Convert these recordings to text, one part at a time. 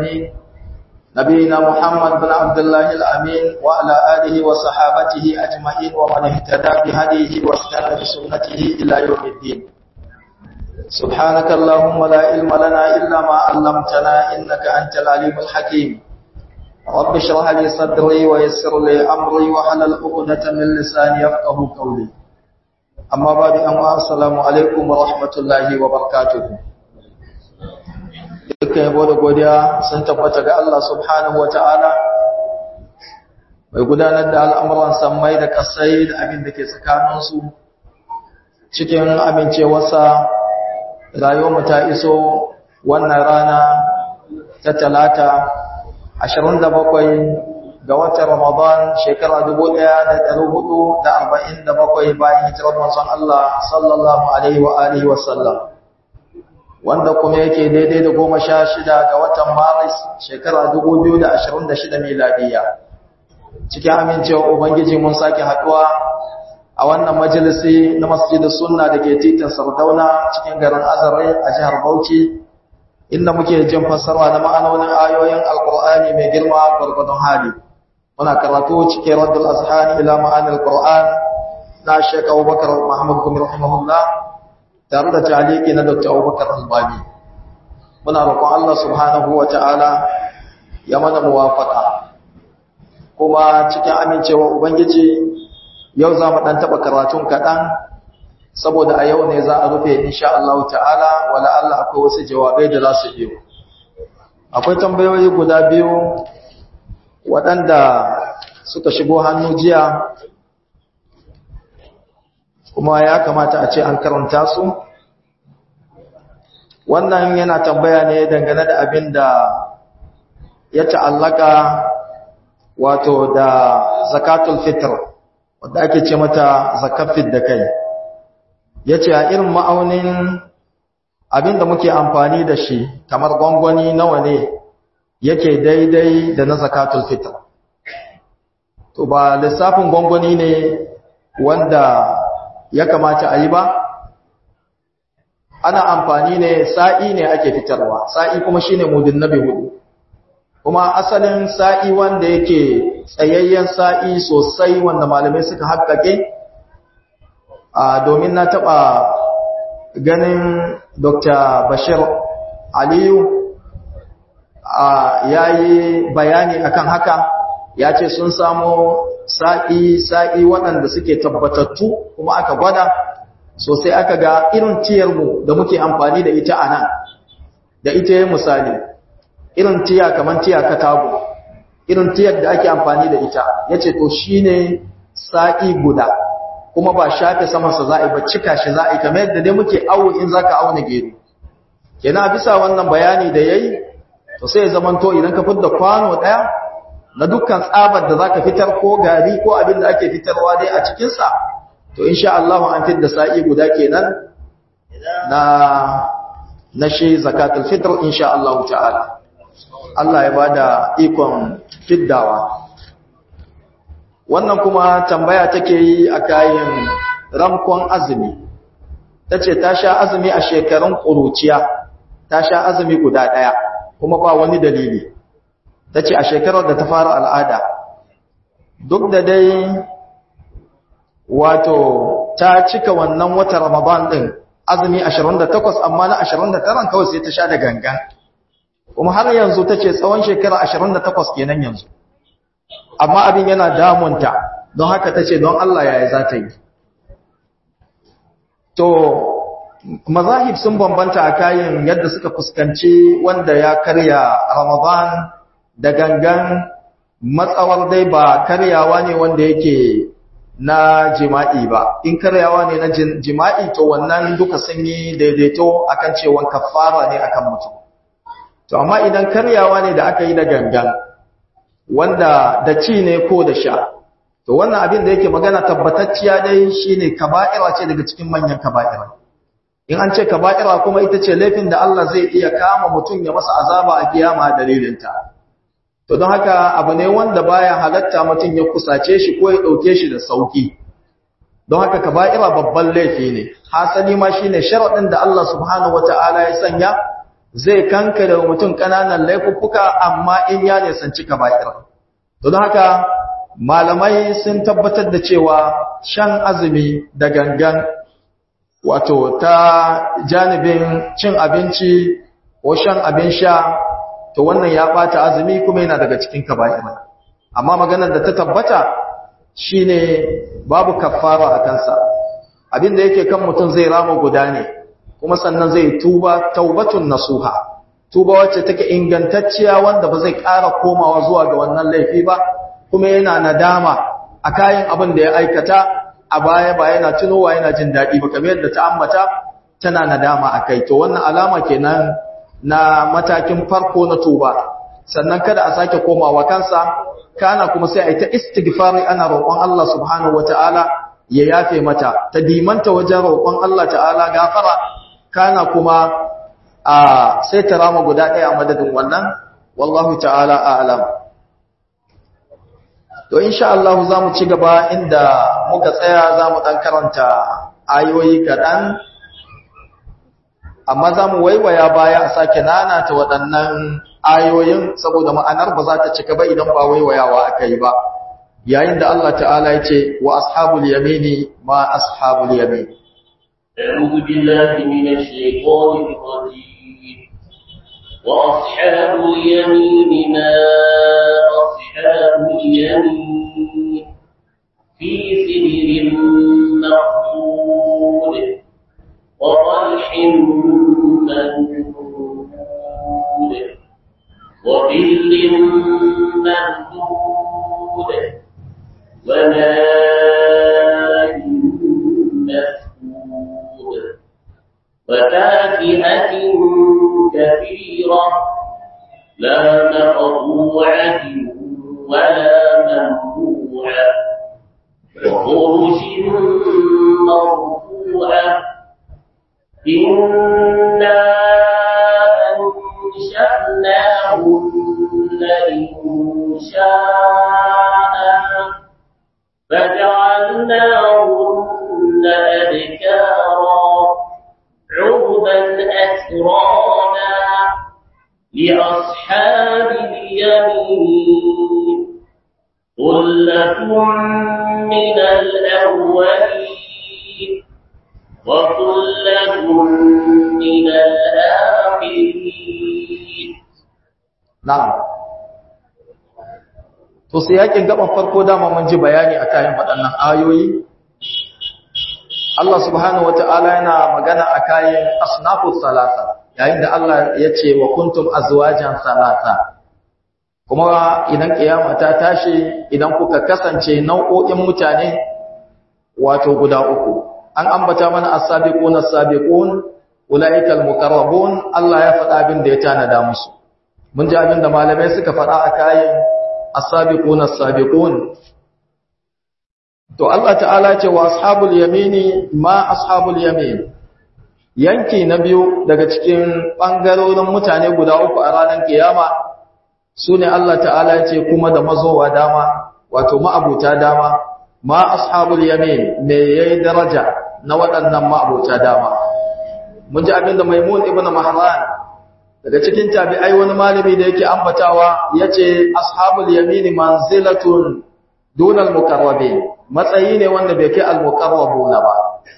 نبينا محمد بن عبد الله الأمين وعلى آله وصحابته أجمعين ومن اهتدى بهديه واستنى بسنته إلى يوم الدين سبحانك اللهم لا علم لنا إلا ما علمتنا إنك أنت العليم الحكيم رب اشرح لي صدري ويسر لي أمري وحلل عقدة من لساني يفقه قولي أما بعد أما السلام عليكم ورحمة الله وبركاته dukkan yabo da godiya sun tabbata ga Allah subhanahu wa ta'ala mai gudanar da al'amuran sammai da kasai da abin da ke tsakaninsu cikin amincewarsa rayuwarmu ta iso wannan rana ta talata 27 ga watan Ramadan shekara 1447 bayan hijirar manzon Allah sallallahu alaihi wa alihi wa sallam wanda kuma yake daidai da goma sha shida ga watan maris shekara dubu biyu da ashirin da shida miladiya cikin amincewa ubangiji mun sake haɗuwa a wannan majalisi na masjidin sunna da ke titin sardauna cikin garin azare a jihar bauchi inda muke jin fassara na ma'anonin ayoyin alkur'ani mai girma gwargwadon hali muna karatu cikin raddul azhani ila ma'anil qur'an na shek abubakar muhammad gumi rahimahullah tare da taliki na Dr. Abubakar Albani muna roƙon Allah subhanahu wata'ala ya mana muwafaka kuma cikin amincewa ubangiji yau za mu dan taba karatun kaɗan saboda a yau ne za a rufe insha Allah ta'ala wala Allah akwai wasu jawabai da za su biyo akwai tambayoyi guda biyu waɗanda suka shigo hannu jiya kuma ya kamata a ce an karanta su wannan yana tambaya ne dangane da abin da ya ta'allaka wato da zakatul fitr wadda ake ce mata zakafin da kai ya ce a irin ma'aunin abin da muke amfani da shi kamar gwangwani nawa ne yake daidai da na zakatul fitr to ba lissafin gwangwani ne wanda ya kamata a yi ba ana amfani ne sa'i ne ake fitarwa sa'i kuma shine mudin nabi hudu kuma asalin sa'i wanda yake tsayayyen sa'i sosai wanda malamai suka haƙƙaƙe a domin na taɓa ganin dr bashir aliyu ya yi bayani akan haka ya ce sun samo sa'i sa'i waɗanda suke tabbatattu kuma aka gwada sosai aka ga irin tiyarmu da muke amfani da ita a nan da ita ya misali irin tiya kamar tiya katago irin tiyar da ake amfani da ita ya ce to shi ne sa'i guda kuma ba shafe samansa za a yi ba cika shi za a yi kamar yadda dai muke awo in za ka auna gero yana bisa wannan bayani da ya yi to sai ya zamanto idan ka fidda kwano ɗaya na dukkan tsabar da zaka fitar ko gari ko abin da ake fitarwa dai a cikin sa to insha Allah an fitar da sa'i guda kenan na na shi zakatul fitr insha Allah ta'ala Allah ya bada ikon fiddawa wannan kuma tambaya take yi a kayan ramkon azumi tace ta sha azumi a shekarun ƙuruciya ta sha azumi guda ɗaya kuma ba wani dalili ta ce a shekarar da ta fara al'ada duk da dai wato ta cika wannan wata ramadan ɗin azumi 28 amma na 29 kawai sai ta sha da gangan kuma har yanzu ta ce tsawon shekara 28 kenan yanzu amma abin yana damunta don haka ta ce don Allah yaya za ta yi to mazahib sun bambanta a kayan yadda suka fuskanci wanda ya karya ramadan da gangan matsawar dai ba karyawa ne wanda yake na jima'i ba in karyawa ne na jima'i to wannan duka sun yi daidaito akan cewa kafara ne akan mutum to amma idan karyawa ne da aka yi da gangan wanda da ci ne ko da sha to wannan abin da yake magana tabbatacciya dai shine kaba'ira ce daga cikin manyan kaba'ira in an ce kaba'ira kuma ita ce laifin da Allah zai iya kama mutum ya masa azaba a kiyama dalilinta to don haka abu ne wanda baya halatta mutum ya kusace shi ko ya dauke shi da sauki don haka kaba'ira babban laifi ne hasali ma shine sharadin da Allah subhanahu wataala ya sanya zai kankare wa mutum ƙananan laifuffuka amma in ya nisanci kaba'ir don haka malamai sun tabbatar da cewa shan azumi da gangan wato ta janibin cin abinci ko shan abin sha to wannan ya bata azumi kuma yana daga cikin kaba'ir amma maganar da ta tabbata shine babu kaffara a kansa abin da yake kan mutum zai rama guda ne kuma sannan zai tuba taubatun nasuha tuba wacce take ingantacciya wanda ba zai ƙara komawa zuwa ga wannan laifi ba kuma yana nadama a kayan abin da ya aikata a baya ba yana tunowa yana jin daɗi ba kamar yadda ta ambata tana nadama a kai to wannan alama kenan na matakin farko na tuba sannan kada a sake komawa kansa kana kuma sai a yi ta istighfari ana roƙon Allah subhanahu wataala ya yafe mata ta dimanta wajen roƙon Allah ta'ala gafara kana kuma a sai ta rama guda ɗaya a madadin wannan wallahu ta'ala a'lam to insha Allah za mu ci gaba inda muka tsaya za mu ɗan karanta ayoyi kaɗan amma za mu waiwaya baya a sake nana ta waɗannan ayoyin saboda ma'anar ba za ta cika ba idan ba waiwayawa aka yi ba yayin da Allah ta'ala ya ce wa ashabul yamini ma ashabul yamini أعوذ بالله من الشيطان الرجيم وأصحاب اليمين ما أصحاب اليمين في سدر مخضود وطلح منضود وظل ممدود وماء مسكوب وفاكهة كثيرة لا مقطوعة ولا ممنوعة وفرش مرفوعة إنا أنشأناهن إنشاء فجعلناهن أبكارا عربا أترانا لأصحاب اليمين ثلة من الأولين وثلة من الآخرين na'am to sai yakin gaban farko dama mun ji bayani a kayan waɗannan ayoyi Allah subhanahu wata'ala yana magana a kayan asnafus salasa yayin da Allah ya ce wa kuntum azwajan salasa kuma idan kiyama ta tashi idan kuka kasance nau'o'in mutane wato guda uku an ambata mana as-sabiquna as-sabiqun ulaikal muqarrabun Allah ya faɗa abin da ya tanada musu mun ji abin da malamai suka faɗa a kayan as-sabiquna as-sabiqun to Allah ta'ala ce wa ashabul yamini ma ashabul yamin yanki na biyu daga cikin bangarorin mutane guda uku a ranar kiyama sune Allah ta'ala ce kuma da mazowa dama wato ma'abuta dama ma ashabul yamin me yayi daraja na waɗannan ma'abuta dama mun ji abin da Maimun ibn Mahran daga cikin tabi'ai wani malami da yake ambatawa yace ashabul yamin manzilatun dunal mukarrabin matsayi ne wanda bai kai al-muqarrabuna ba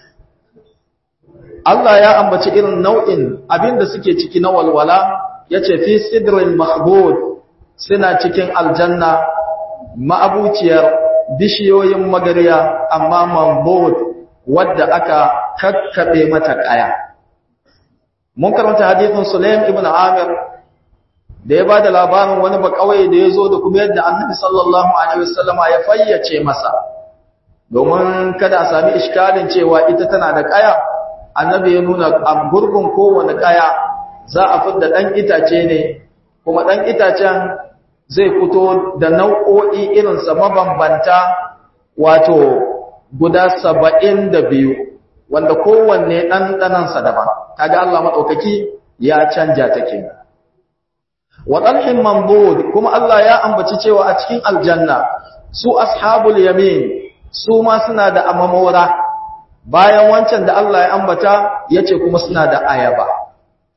Allah ya ambaci irin nau'in abinda suke ciki na walwala yace fi sidrin mahbud suna cikin aljanna ma'abuciyar bishiyoyin magariya amma mambud wadda aka kakkabe mata kaya mun karanta hadithin Sulaim ibn Amir da ya bada labarin wani ba kawai da ya zo da kuma yadda Annabi sallallahu alaihi wasallama ya fayyace masa domin kada a sami iskalin cewa ita tana da kaya Annabi ya nuna a gurbin kowane kaya za a fidda dan itace ne kuma dan itacen zai fito da nau'o'i irin sa mabambanta wato guda 72 wanda kowanne ɗanɗanansa daban kaga Allah maɗaukaki ya canja ta ke wa ɗalhin mambud kuma Allah ya ambaci cewa a cikin aljanna su ashabul yamin su ma suna da amamora bayan wancan da Allah ya ambata ya ce kuma suna da ayaba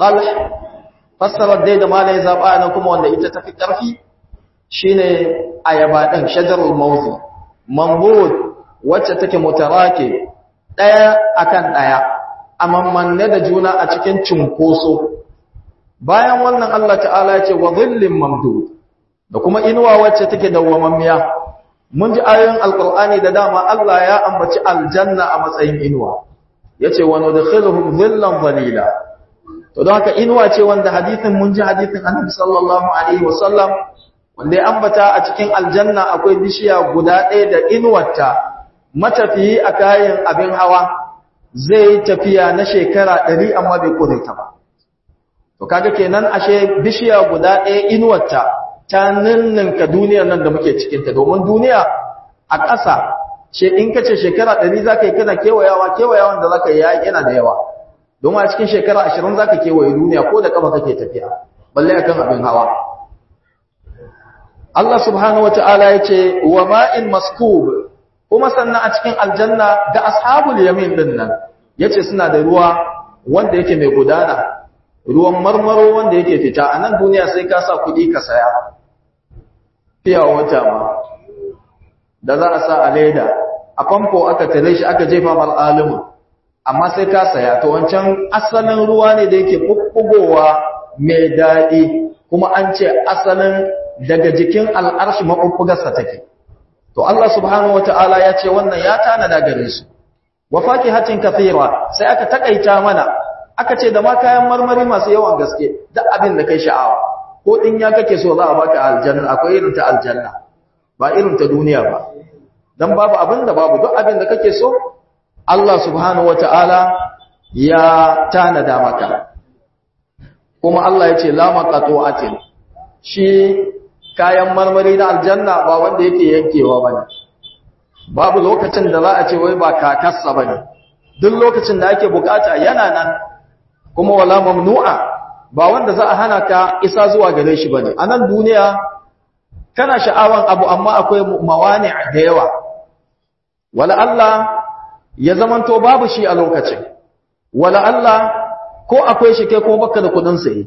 talh fassarar dai da malai zaba na kuma wanda ita tafi karfi shine ayaba din shajarul mawzi mamrud wacce take mutarake daya akan daya amammanne da juna a cikin cinkoso bayan wannan Allah ta'ala ya ce wa dhillin mamdud da kuma inuwa wacce take dawwamammiya mun ji ayoyin alqur'ani da dama Allah ya ambaci aljanna a matsayin inuwa yace wa nudkhiluhum dhillan dhalila to don haka inuwa ce wanda hadisin mun ji hadisin Annabi sallallahu alaihi wasallam wanda ya ambata a cikin aljanna akwai bishiya guda ɗaya da inuwarta matafiyi a kayan abin hawa zai tafiya na shekara ɗari amma bai kore ta ba to kaga kenan ashe bishiya guda ɗaya inuwarta ta ninninka duniyar nan da muke cikinta domin duniya a ƙasa ce in ka ce shekara ɗari za ka yi kana kewayawa kewayawan da za ka yi yana da yawa domin a cikin shekara ashirin za ka kewaye duniya ko da ƙafa kake tafiya balle akan abin hawa Allah subhanahu wata'ala ya ce wa ma'in maskub kuma sannan a cikin aljanna da ashabul yamin din nan yace suna da ruwa wanda yake mai gudana ruwan marmaro wanda yake fita a nan duniya sai ka sa kuɗi ka saya fiya wata ma da za a sa a leda a famfo aka tare shi aka jefa mar alimu amma sai ka saya to wancan asalin ruwa ne da yake bubbugowa mai daɗi kuma an ce asalin daga jikin al'arshi mabubbugarsa take to Allah subhanahu wata'ala ya ce wannan ya tanada gare su wa fakihatin kathira sai aka takaita mana aka ce da ma kayan marmari masu yawan gaske duk abin da kai sha'awa ko din ya kake so za a baka aljanna akwai irin ta aljanna ba irin ta duniya ba dan babu abin da babu duk abin da kake so Allah subhanahu wata'ala ya tanada maka kuma Allah ya ce la maqatu'atin shi kayan marmari na aljanna ba wanda yake yankewa bane babu lokacin da za a ce wai ba kakarsa bane duk lokacin da ake bukata yana nan kuma wala mamnu'a ba wanda za a hana ka isa zuwa gare shi bane a nan duniya kana sha'awan abu amma akwai mawani da yawa wala Allah ya zamanto babu shi a lokacin wala Allah ko akwai shi kai ko baka da kudin saye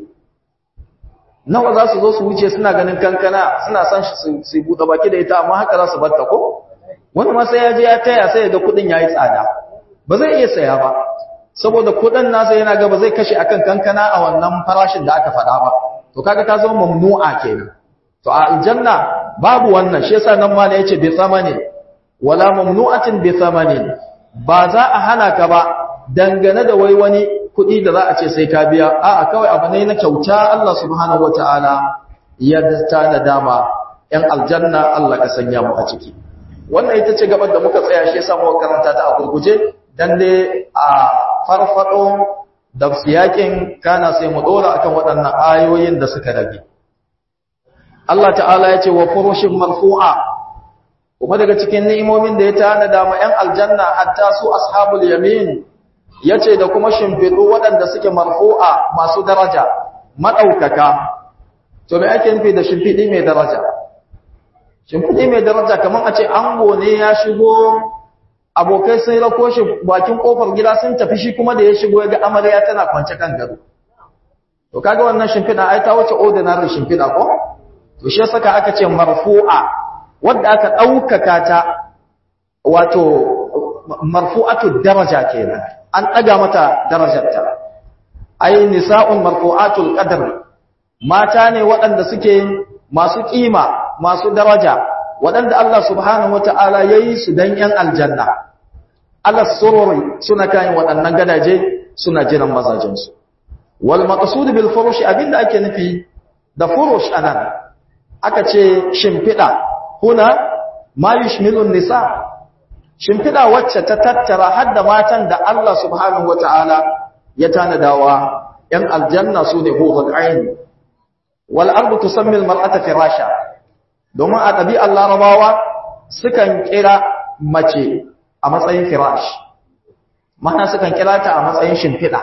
nawa za su zo su wuce suna ganin kankana suna son shi su buɗe baki da ita amma haka za su batta ko wani ma sai ya je ya taya sai ya ga kudin yayi tsada ba zai iya saya ba saboda kudin nasa yana ga ba zai kashe akan kankana a wannan farashin da aka faɗa ba to kaga ta zama mamnu'a kenan to a aljanna babu wannan shi yasa nan ma ne yace bi thamani wala mamnu'atin bi thamani ba za a hana ka ba dangane da wai wani kuɗi da za a ce sai ka biya a'a kawai abu ne na kyauta Allah subhanahu wataala ya da dama yan aljanna Allah ka sanya mu a ciki wannan ita ce gaban da muka tsaya shi yasa muka karanta ta a gurguje dan dai a farfado da siyakin kana sai mu dora akan waɗannan ayoyin da suka rage Allah ta'ala ya ce wa furushin marfu'a kuma daga cikin ni'imomin da ya tana da ma 'yan aljanna hatta su ashabul yamin yace da kuma shimfidu waɗanda suke marfu'a masu daraja madaukaka to me ake nufi da shimfidi mai daraja shimfidi mai daraja kaman a ce ango ne ya shigo abokai sun rako shi bakin kofar gida sun tafi shi kuma da ya shigo ya ga amarya tana kwance kan gado to kaga wannan shimfida ai ta wuce ordinary shimfida ko to shi saka aka ce marfu'a wanda aka daukaka ta wato marfu'atu daraja kenan an daga mata darajarta ai nisa'un marfu'atul qadr mata ne waɗanda suke masu kima masu daraja waɗanda Allah subhanahu wata'ala yayi su dan yan aljanna Allah sururi suna kan waɗannan gadaje suna jiran mazajinsu wal maqsud bil furush abinda ake nufi da furush anan aka ce shimfida huna ma yushmilu nisa shimfida wacce ta tattara hadda matan da Allah subhanahu wataala ya tanadawa yan aljanna sune hurul ain wal ardu tusammi al mar'ata firasha domin a ɗabi'ar larabawa sukan kira mace a matsayin firash mana sukan kira ta a matsayin shimfida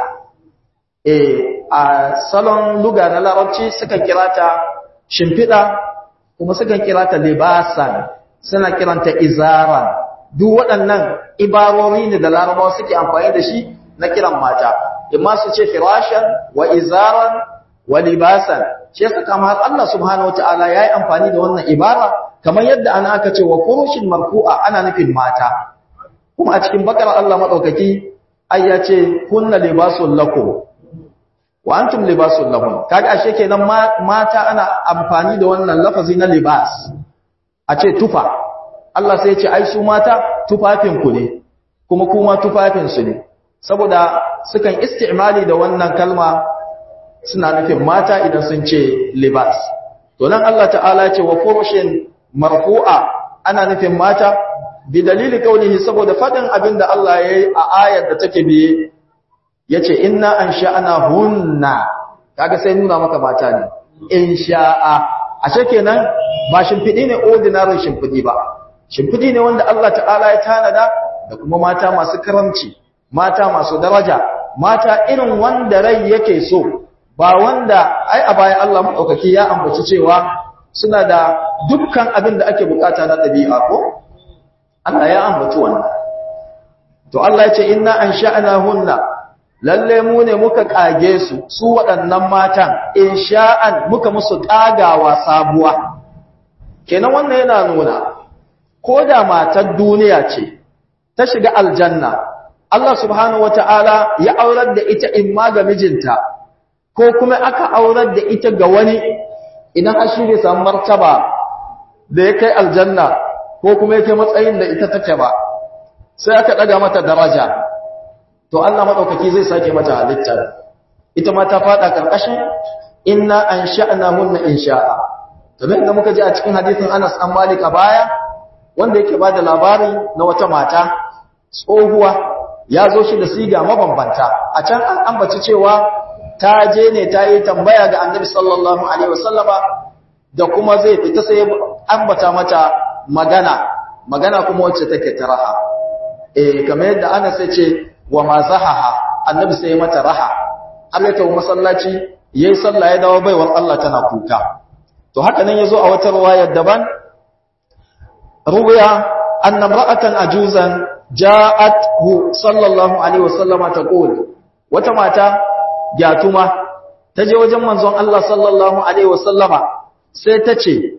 eh a salon luga na larabci sukan kira ta shimfiɗa kuma sukan kira ta libasan suna kiranta izaran duk waɗannan ibarori ne da larabawa suke amfani da shi na kiran mata imma su ce firashan wa izaran wa libasan shi yasa kamar Allah subhanahu wataala yayi amfani da wannan ibara kamar yadda ana aka ce wa furushin marfu'a ana nufin mata kuma a cikin bakara Allah madaukaki ai ya ce kunna libasul lakum wa antum libasul lahum kaga ashe kenan mata ana amfani da wannan lafazi na libas a ce tufa Allah sai ya ce ai su mata tufafin ku ne kuma kuma tufafin su ne saboda sukan istimali da wannan kalma suna nufin mata idan sun ce libas to nan Allah ta'ala ce wa furushin marfu'a ana nufin mata bi dalili kaunihi saboda fadin abinda Allah yayi a ayar da take biye yace inna ansha'na hunna kaga sai nuna maka mata ne insha'a ashe kenan ba shimfidi ne ordinary shimfidi ba shimfidi ne wanda Allah ta'ala ya tanada da kuma mata masu karamci mata masu daraja mata irin wanda rai yake so ba wanda ai a bayan Allah madaukaki ya ambaci cewa suna da dukkan abin da ake bukata na dabi'a ko Allah ya ambaci wannan to Allah ya ce inna ansha'nahunna lalle mu ne muka kage su su waɗannan matan insha'an muka musu kagawa sabuwa kenan wannan yana nuna ko da matar duniya ce ta shiga aljanna Allah subhanahu wata'ala ya aurar da ita imma ga mijinta ko kuma aka aurar da ita ga wani idan an shirye samu martaba da ya kai aljanna ko kuma ya kai matsayin da ita take ba sai aka daga mata daraja to Allah madaukaki zai sake mata halitta ita ma ta fada karkashin inna ansha'nahunna insha'a kamar da muka ji a cikin hadisin Anas an Malik a baya wanda yake bada labari na wata mata tsohuwa ya zo shi da siga mabambanta a can an ambaci cewa ta je ne ta yi tambaya ga annabi sallallahu alaihi wasallama da kuma zai fita sai ambata mata magana magana kuma wacce take ta raha eh kamar yadda ana sai ce wa ma zahaha annabi sai mata raha har ya tawo masallaci yayi sallah ya dawo baiwar Allah tana kuka to haka nan yazo a wata riwayar daban ruwaya anna imra'atan ajuzan ja'athu sallallahu alaihi wasallama taqul wata mata gyatuma ta je wajen manzon Allah sallallahu alaihi wasallama sai ta ce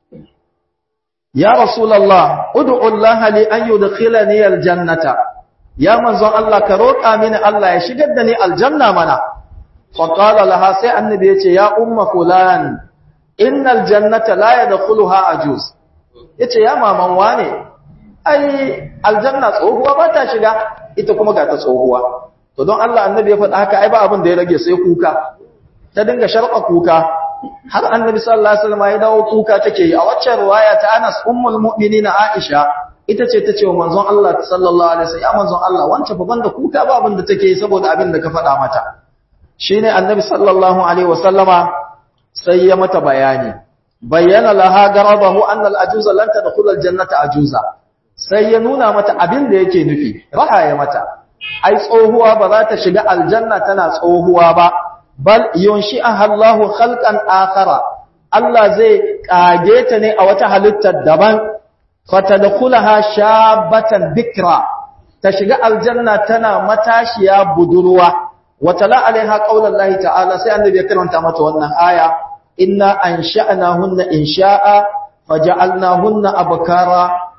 ya rasulullah ud'u Allah li an yudkhilani aljannata ya manzon Allah ka roƙa mini Allah ya shigar da ni aljanna mana fa qala laha sai annabi yace ya umma fulan innal jannata la yadkhuluha ajuz yace ya maman wane ai aljanna tsohuwa ba ta shiga ita kuma ga ta tsohuwa to don Allah annabi ya faɗa haka ai ba abin da ya rage sai kuka ta dinga sharqa kuka har annabi sallallahu alaihi wasallam ya dawo kuka take yi a waccan riwaya ta Anas ummul mu'minina Aisha ita ce tace wa manzon Allah sallallahu alaihi wasallam ya manzon Allah wance fa banda kuka ba abin da take yi saboda abin da ka faɗa mata shine annabi sallallahu alaihi wasallama sai ya mata bayani bayyana laha garabahu anna al-ajuza lan tadkhul al-jannata ajuza sai ya nuna mata abin da yake nufi raha ya mata ai tsohuwa ba za ta shiga aljanna tana tsohuwa ba bal yunshi'aha Allahu khalqan akhara Allah zai kage ta ne a wata halittar daban fatadkhulaha shabatan bikra ta shiga aljanna tana matashiya budurwa watala alaiha qaulallahi ta'ala sai annabi ya karanta mata wannan aya inna ansha'nahunna insha'a faja'alnahunna abkara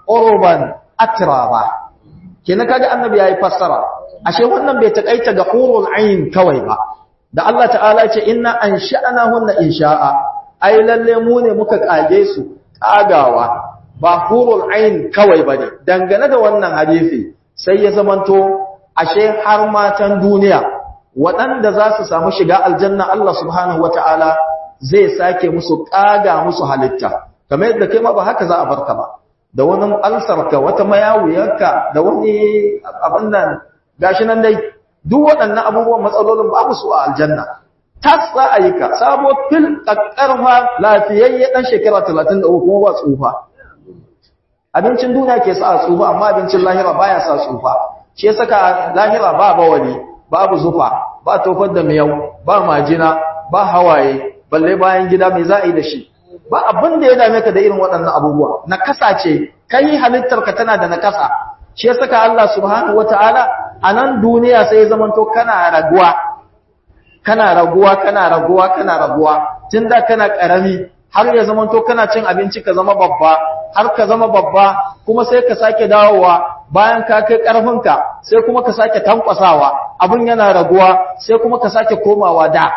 urban atraba kenan kaga annabi yayi fassara ashe wannan bai takaita ga hurul ain kawai ba da Allah ta'ala ce inna ansha'nahunna insha'a ai lalle mu ne muka kage su kagawa ba hurul ain kawai bane dangane da wannan hadisi sai ya zamanto ashe har matan duniya waɗanda za su samu shiga aljanna Allah subhanahu wata'ala zai sake musu kaga musu halitta kamar yadda kai ma ba haka za a barka ba da wani alsarka wata mayawuyarka da wani abin nan gashi nan dai duk waɗannan abubuwan matsalolin babu su a aljanna tas za a yi ka sabo fil ƙaƙƙarfa lafiyayye ɗan shekara talatin da uku ba tsufa abincin duniya ke sa a tsufa amma abincin lahira baya sa tsufa shi saka lahira ba bawali babu zufa ba tofar da miyau ba majina ba hawaye balle bayan gida mai za a yi da shi ba abin da ya dame ka da irin waɗannan abubuwa nakasa ce kai halittarka tana da nakasa shi ya saka Allah subhanahu wataala a nan duniya sai ya zamanto kana raguwa kana raguwa kana raguwa kana raguwa tun da kana karami har ya zama to kana cin abinci ka zama babba har ka zama babba kuma sai ka sake dawowa bayan ka kai karfinka sai kuma ka sake tankwasawa abun yana raguwa sai kuma ka sake komawa da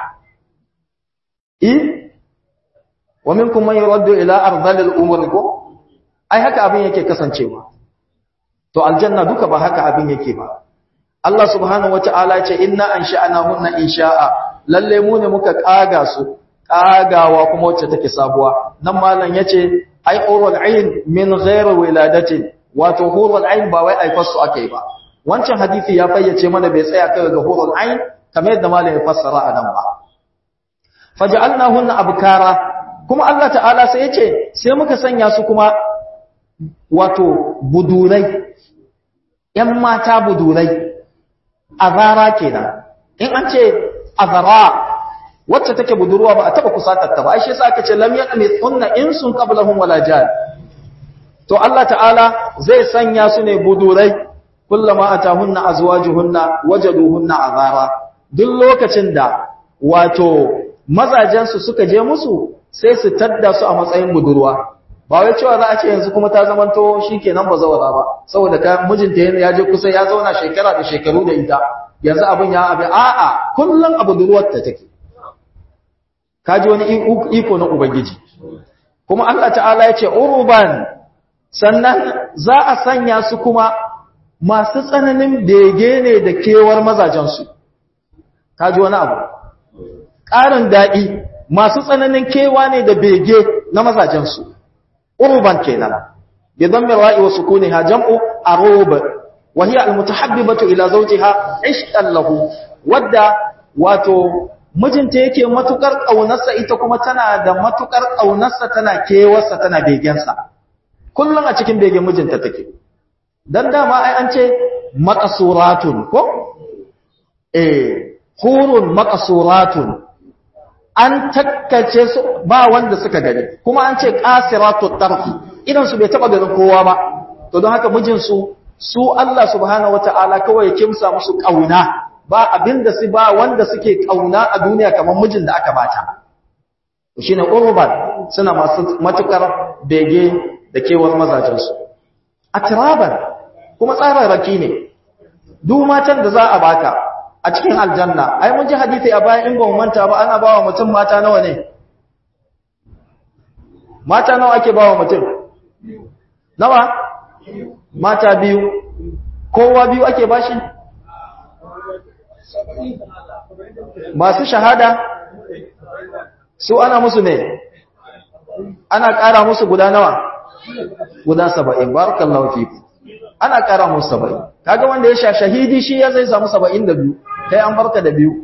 eh wa minkum man yuraddu ila ardhil umur ko ai haka abin yake kasancewa to aljanna duka ba haka abin yake ba Allah subhanahu wata'ala ya ce inna ansha'nahunna insha'a lalle mu ne muka kaga su kagawa kuma wacce take sabuwa nan malam yace ai urul ain min ghairi wiladatin wato hurul ain ba wai aifar su akai ba wancan hadisi ya fayyace mana bai tsaya kai ga hurul ain kamar yadda malam ya fassara a nan ba faj'alnahunna abkara kuma Allah ta'ala sai yace sai muka sanya su kuma wato budurai ‘yan mata budurai, azara kenan. In an ce azara wacce take budurwa ba a taba kusatarta ba, ashe sa aka ce lam yaɗa mai tsunna in sun ƙablahun wala jihar. To Allah ta'ala zai sanya su ne budurai, kullama a ta hunna a zuwa jihunna wajadu hunna azara. Duk lokacin da wato mazajensu suka je musu sai su tadda su a matsayin budurwa. ba wai cewa za a ce yanzu kuma ta zamanto shi kenan ba zawara ba saboda ka mijinta ya je kusa ya zauna shekara da shekaru da ita yanzu abin ya abin a'a kullum abu duruwar ta take ka ji wani iko na ubangiji kuma Allah ta'ala ya ce uruban sannan za a sanya su kuma masu tsananin bege ne da kewar mazajensu ka ji wani abu ƙarin daɗi masu tsananin kewa ne da bege na mazajensu urban kenan bi dhammi ra'i wa sukuniha jam'u arub wa hiya almutahabbibatu ila zawjiha ishqan lahu wadda wato mijinta yake matukar kaunarsa ita kuma tana da matukar kaunarsa tana kewarsa tana begensa kullun a cikin begen mijinta take dan dama ai an ce maqsuratun ko eh hurun maqsuratun an takkace su ba wanda suka gani kuma an ce qasiratu tarfi idan su bai taba ganin kowa ba to don haka mijin su su Allah subhanahu wataala kawai ya kimsa musu kauna ba abinda su ba wanda suke kauna a duniya kamar mijin da aka bata shine urban suna masu matukar bege da kewar mazajin su atraban kuma tsararraki ne duk matan da za a baka a cikin aljanna ai mun ji hadisi a bayan in ba mu manta ba ana bawa mutum mata nawa ne mata nawa ake bawa mutum nawa mata biyu kowa biyu ake bashi masu shahada su ana musu ne ana ƙara musu guda nawa guda saba'in barakallahu fiku ana ƙara musu saba'in kaga wanda ya sha shahidi shi ya zai samu saba'in da biyu kai an barka da biyu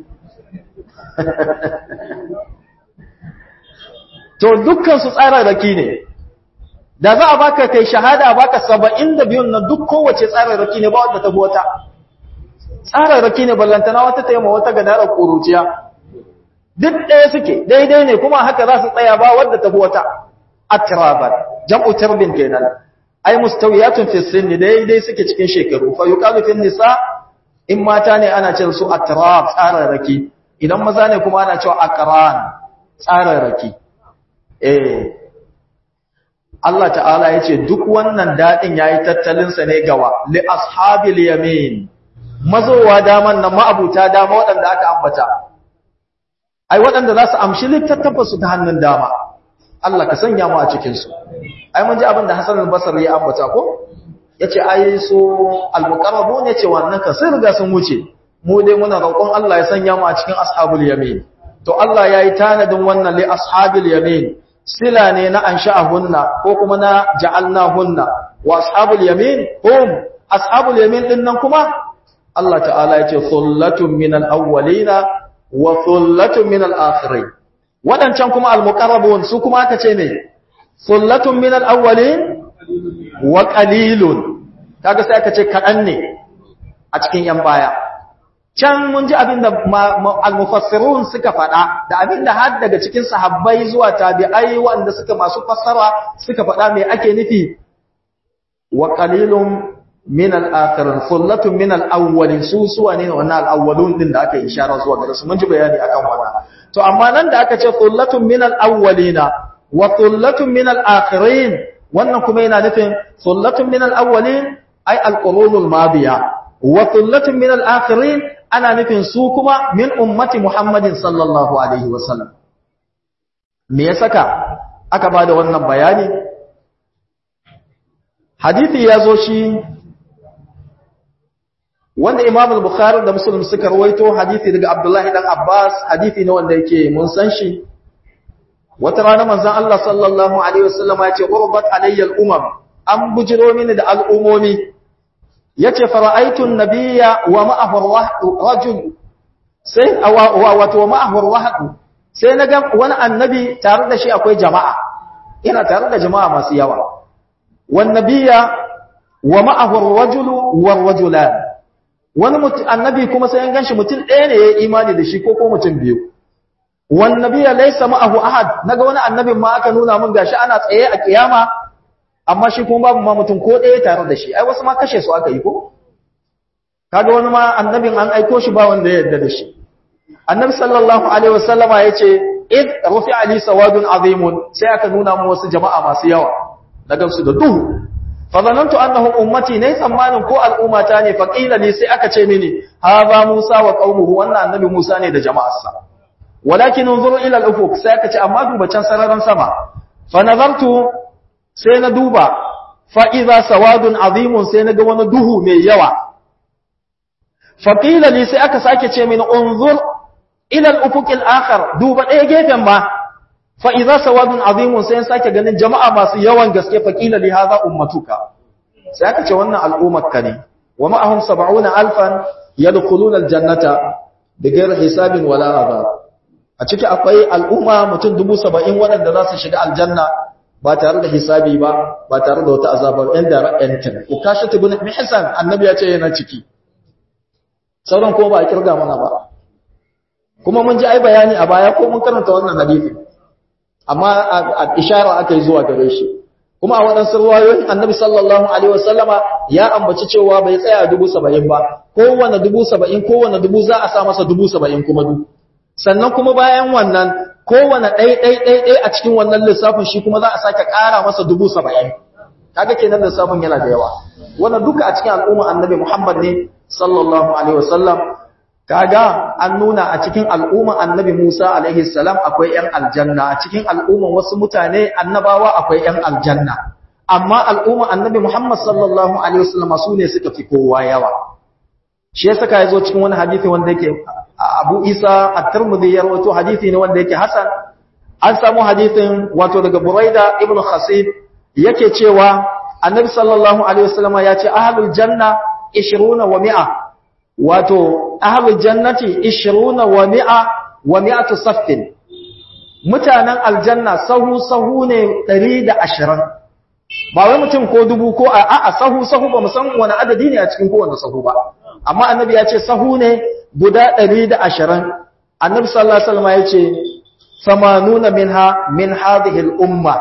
to dukkan su tsararraki ne da za a baka kai shahada baka saba'in da biyun na duk kowace tsararraki ne ba wadda ta wata tsararraki ne ballantana wata taima wata gadarar ƙuruciya duk ɗaya suke daidai ne kuma haka za su tsaya ba wadda ta wata atraban jam'u tarbin kenan ai mustawiyatun fi sinni daidai suke cikin shekaru fa yuqalu fi nisa in mata ne ana cewa su atrab tsararraki idan maza ne kuma ana cewa aqran tsararraki eh Allah ta'ala yace duk wannan dadin yayi tattalin sa ne gawa li ashabil yamin mazowa daman nan ma'abuta dama waɗanda aka ambata ai waɗanda za su amshi littattafan su ta hannun dama Allah ka sanya mu a cikin su ai mun ji abin da Hassan al-Basri ya ambata ko yace ai su al-muqarrabun yace wannan ka sun riga sun wuce mu dai muna roƙon Allah ya sanya mu a cikin ashabul yamin to Allah yayi tanadin wannan li ashabil yamin sila ne na ansha'ahunna ko kuma na ja'alnahunna wa ashabul yamin hum ashabul yamin din nan kuma Allah ta'ala yace thullatun minal awwalina wa thullatun minal akhirin wadancan kuma al-muqarrabun su kuma aka ce ne thullatun minal awwalin wa qalilun kaga sai aka ce kadan ne a cikin yan baya can mun ji abinda al-mufassirun suka faɗa da abinda har daga cikin sahabbai zuwa tabi'ai wanda suka masu fassara suka faɗa me ake nufi wa qalilun min al-akhirin thullatun min al-awwalin su suwa ne wannan al-awwalun din da aka ishara zuwa gare su mun ji bayani akan wannan to amma nan da aka ce thullatun min al-awwalina wa thullatun min al-akhirin wannan kuma yana nufin thullatun min al-awwalin ay al-qurunul madiya wa thullatun min al-akhirin ana nufin su kuma min ummati Muhammadin sallallahu alaihi wasallam me ya saka aka bada wannan bayani hadisi ya zo shi wanda Imam al-Bukhari da Muslim suka rawaito hadisi daga Abdullahi dan Abbas hadisi ne wanda yake mun san shi wata rana manzon Allah sallallahu alaihi wasallam ya ce urbat alayya al-umam an bujiro mini da al'umomi yace fara'aitun nabiyya wa ma'ahu rajul sai wato wa ma'ahu rahatu sai naga wani annabi tare da shi akwai jama'a ina tare da jama'a masu yawa wan nabiyya wa ma'ahu rajulu war rajulan wani annabi kuma sai an ganshi mutum ɗaya ne ya imani da shi ko ko mutum biyu wan nabiyya laysa ma'ahu ahad naga wani annabin ma aka nuna mun gashi ana tsaye a kiyama amma shi kuma babu ma mutum ko ɗaya tare da shi ai wasu ma kashe su aka yi ko kaga wani ma annabin an aiko shi ba wanda ya yarda da shi annabi sallallahu alaihi wasallama yace id rufi'a li sawadun azimun sai aka nuna mu wasu jama'a masu yawa daga su da duhu fa zanantu annahum ummati ne tsammanin ko al'ummata ne fa qila li sai aka ce mini hadha musa wa qaumuhu wannan annabi musa ne da jama'arsa walakin unzuru ila al-ufuq sai aka ce amma duba can sararin sama fa nazartu sai na duba fa'iza sawadun azimun sai na ga wani duhu mai yawa. Faƙila ne sai aka sake ce mini unzur ilal ufuƙil akar duba ɗaya gefen ma, fa'iza sawadun azimun sai sake ganin jama'a masu yawan gaske faƙila ne haza ummatuka. Sai aka ce wannan al'ummarka ne, wa ma'ahun saba'una alfan ya dukulunar jannata da gairar hisabin wala azab. A ciki akwai al'umma mutum dubu saba'in waɗanda za su shiga aljanna ba tare da hisabi ba ba tare da wata azabar ɗan da ra'yantin ukashi ibn mihsan annabi ya ce yana ciki sauran ko ba a kirga mana ba kuma mun ji ai bayani a baya ko mun karanta wannan hadisi amma a ishara aka yi zuwa gare shi kuma a waɗansu ruwayoyin annabi sallallahu alaihi wasallama ya ambaci cewa bai tsaya dubu saba'in ba kowane dubu saba'in kowane dubu za a sa masa dubu saba'in kuma du sannan kuma bayan wannan kowane ɗai-ɗai-ɗai a cikin wannan lissafin shi kuma za a sake ƙara masa dubu saba'in kaga kenan lissafin yana da yawa wannan duka a cikin al'umma annabi muhammad ne sallallahu alaihi wasallam kaga an nuna a cikin al'umma annabi musa alaihi salam akwai yan aljanna a cikin al'umman wasu mutane annabawa akwai yan aljanna amma al'umma annabi muhammad sallallahu alaihi wasallam su ne suka fi kowa yawa shi yasa ka yazo cikin wani hadisi wanda yake Abu Isa At-Tirmidhi ya rawaito hadisi ne wanda yake hasan an samu hadisin wato daga Buraida ibn Khasib yake cewa Annabi sallallahu alaihi wasallam ya ce ahlul janna 20 wa 100 wato ahlul jannati 20 wa 100 wa 100 saffin mutanen aljanna sahu sahu ne 120 ba wai mutum ko dubu ko a'a sahu sahu ba mu san wani adadi ne a cikin kowanne sahu ba amma annabi ya ce sahu ne guda ɗari da ashirin annabi sallallahu alaihi wasallam ya ce samanuna minha min hadhihi al-umma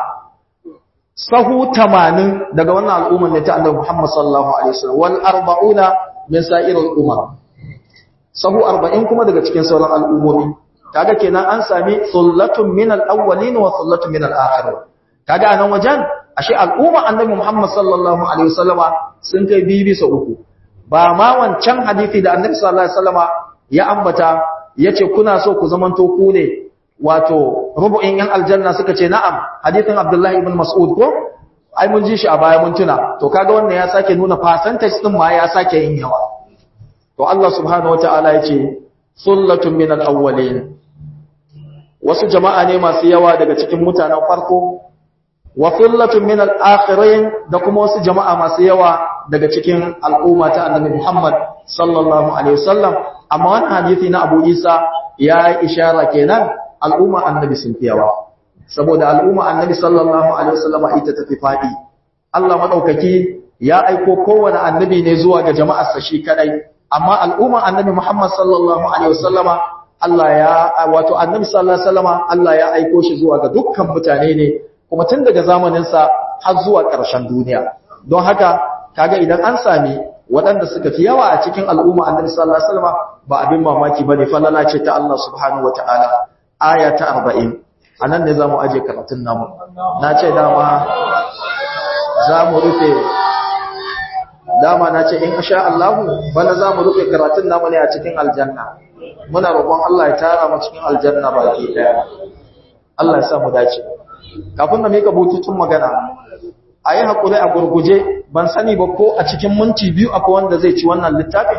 sahu tamanin daga wannan al'umma ne ta annabi Muhammad sallallahu alaihi wasallam wal arba'una min sa'ir al-umma sahu 40 kuma daga cikin sauran al'ummomi kaga kenan an sami sullatun min al-awwalin wa sullatun min al-akhirin kaga anan wajen ashe al'umma annabi Muhammad sallallahu alaihi wasallama sun kai bibi sa uku ba ma wancan hadisi da annabi sallallahu alaihi wasallama ya ambata yace kuna so ku zamanto ku ne wato rubu'in yan aljanna suka ce na'am hadisin Abdullahi ibn Mas'ud ko ai mun ji shi a baya mun tuna to kaga wannan ya sake nuna percentage din ma ya sake yin yawa to Allah subhanahu wataala yace sullatun minal awwalin wasu jama'a ne masu yawa daga cikin mutanen farko wa sullatun minal akhirin da kuma wasu jama'a masu yawa daga cikin al'umma ta annabi Muhammad sallallahu alaihi wasallam amma wannan hadisi na Abu Isa ya ishara kenan al'umma annabi sun fi yawa saboda al'umma annabi sallallahu alaihi wasallam ita ta fi fadi Allah madaukaki ya aiko kowane annabi ne zuwa ga jama'ar sa shi kadai amma al'umma annabi Muhammad sallallahu alaihi wasallama Allah ya wato annabi sallallahu alaihi wasallama Allah ya aiko shi zuwa ga dukkan mutane ne kuma tun daga zamanin sa har zuwa ƙarshen duniya don haka kaga idan an sami waɗanda suka fi yawa a cikin al'umma annabi sallallahu alaihi wasallam ba abin mamaki bane falala ce ta Allah subhanahu wataala aya ta 40 anan ne zamu aje karatun namu na ce dama zamu rufe dama na ce in sha Allah bana zamu rufe karatun namu ne a cikin aljanna muna roƙon Allah ya tara mu cikin aljanna baki daya Allah ya sa mu dace kafin na mika bututun magana a yi haƙuri a gurguje ban sani ba ko a cikin minti biyu akwai wanda zai ci wannan littafin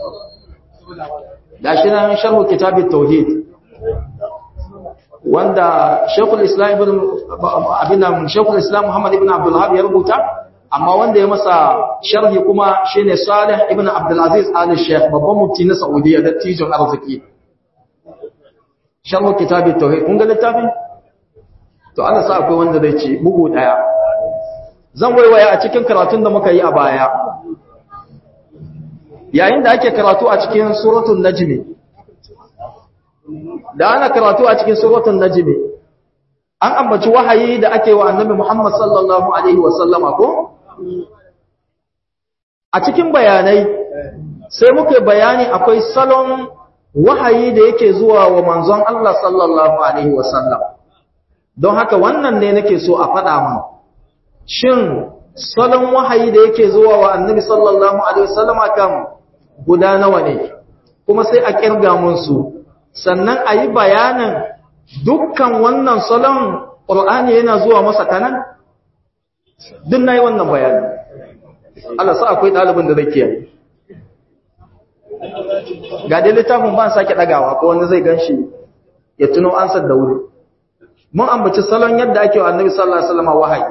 da shi nan sharhu kitabin tauhid wanda shekul islam ibn abinan shekul islam muhammad ibn abdullahab ya rubuta amma wanda ya masa sharhi kuma shine salih ibn abdulaziz ali sheikh babban mufti na saudiya da tijon arziki sharhu kitabin tauhid kun ga littafin to ana sa akwai wanda zai ci bugu daya zan waiwaya a cikin karatun da muka yi a baya yayin da ake karatu a cikin suratul najmi da ana karatu a cikin suratul najmi an ambaci wahayi da ake wa annabi Muhammad sallallahu alaihi wa sallama ko a cikin bayanai sai muka bayani akwai salon wahayi da yake zuwa wa manzon Allah sallallahu alaihi wa sallam don haka wannan ne nake so a faɗa mana shin salon wahayi da yake zuwa wa annabi sallallahu alaihi wasallama kan guda nawa ne kuma sai a kirga musu sannan a yi bayanin dukkan wannan salon ƙur'ani yana zuwa masa kanan duk na yi wannan bayani Allah sa akwai ɗalibin da zai kiyaye ga dai littafin ba sake ɗagawa ko wanda zai gan shi ya tuno ansar da wuri mun ambaci salon yadda ake wa annabi sallallahu alaihi wasallama wahayi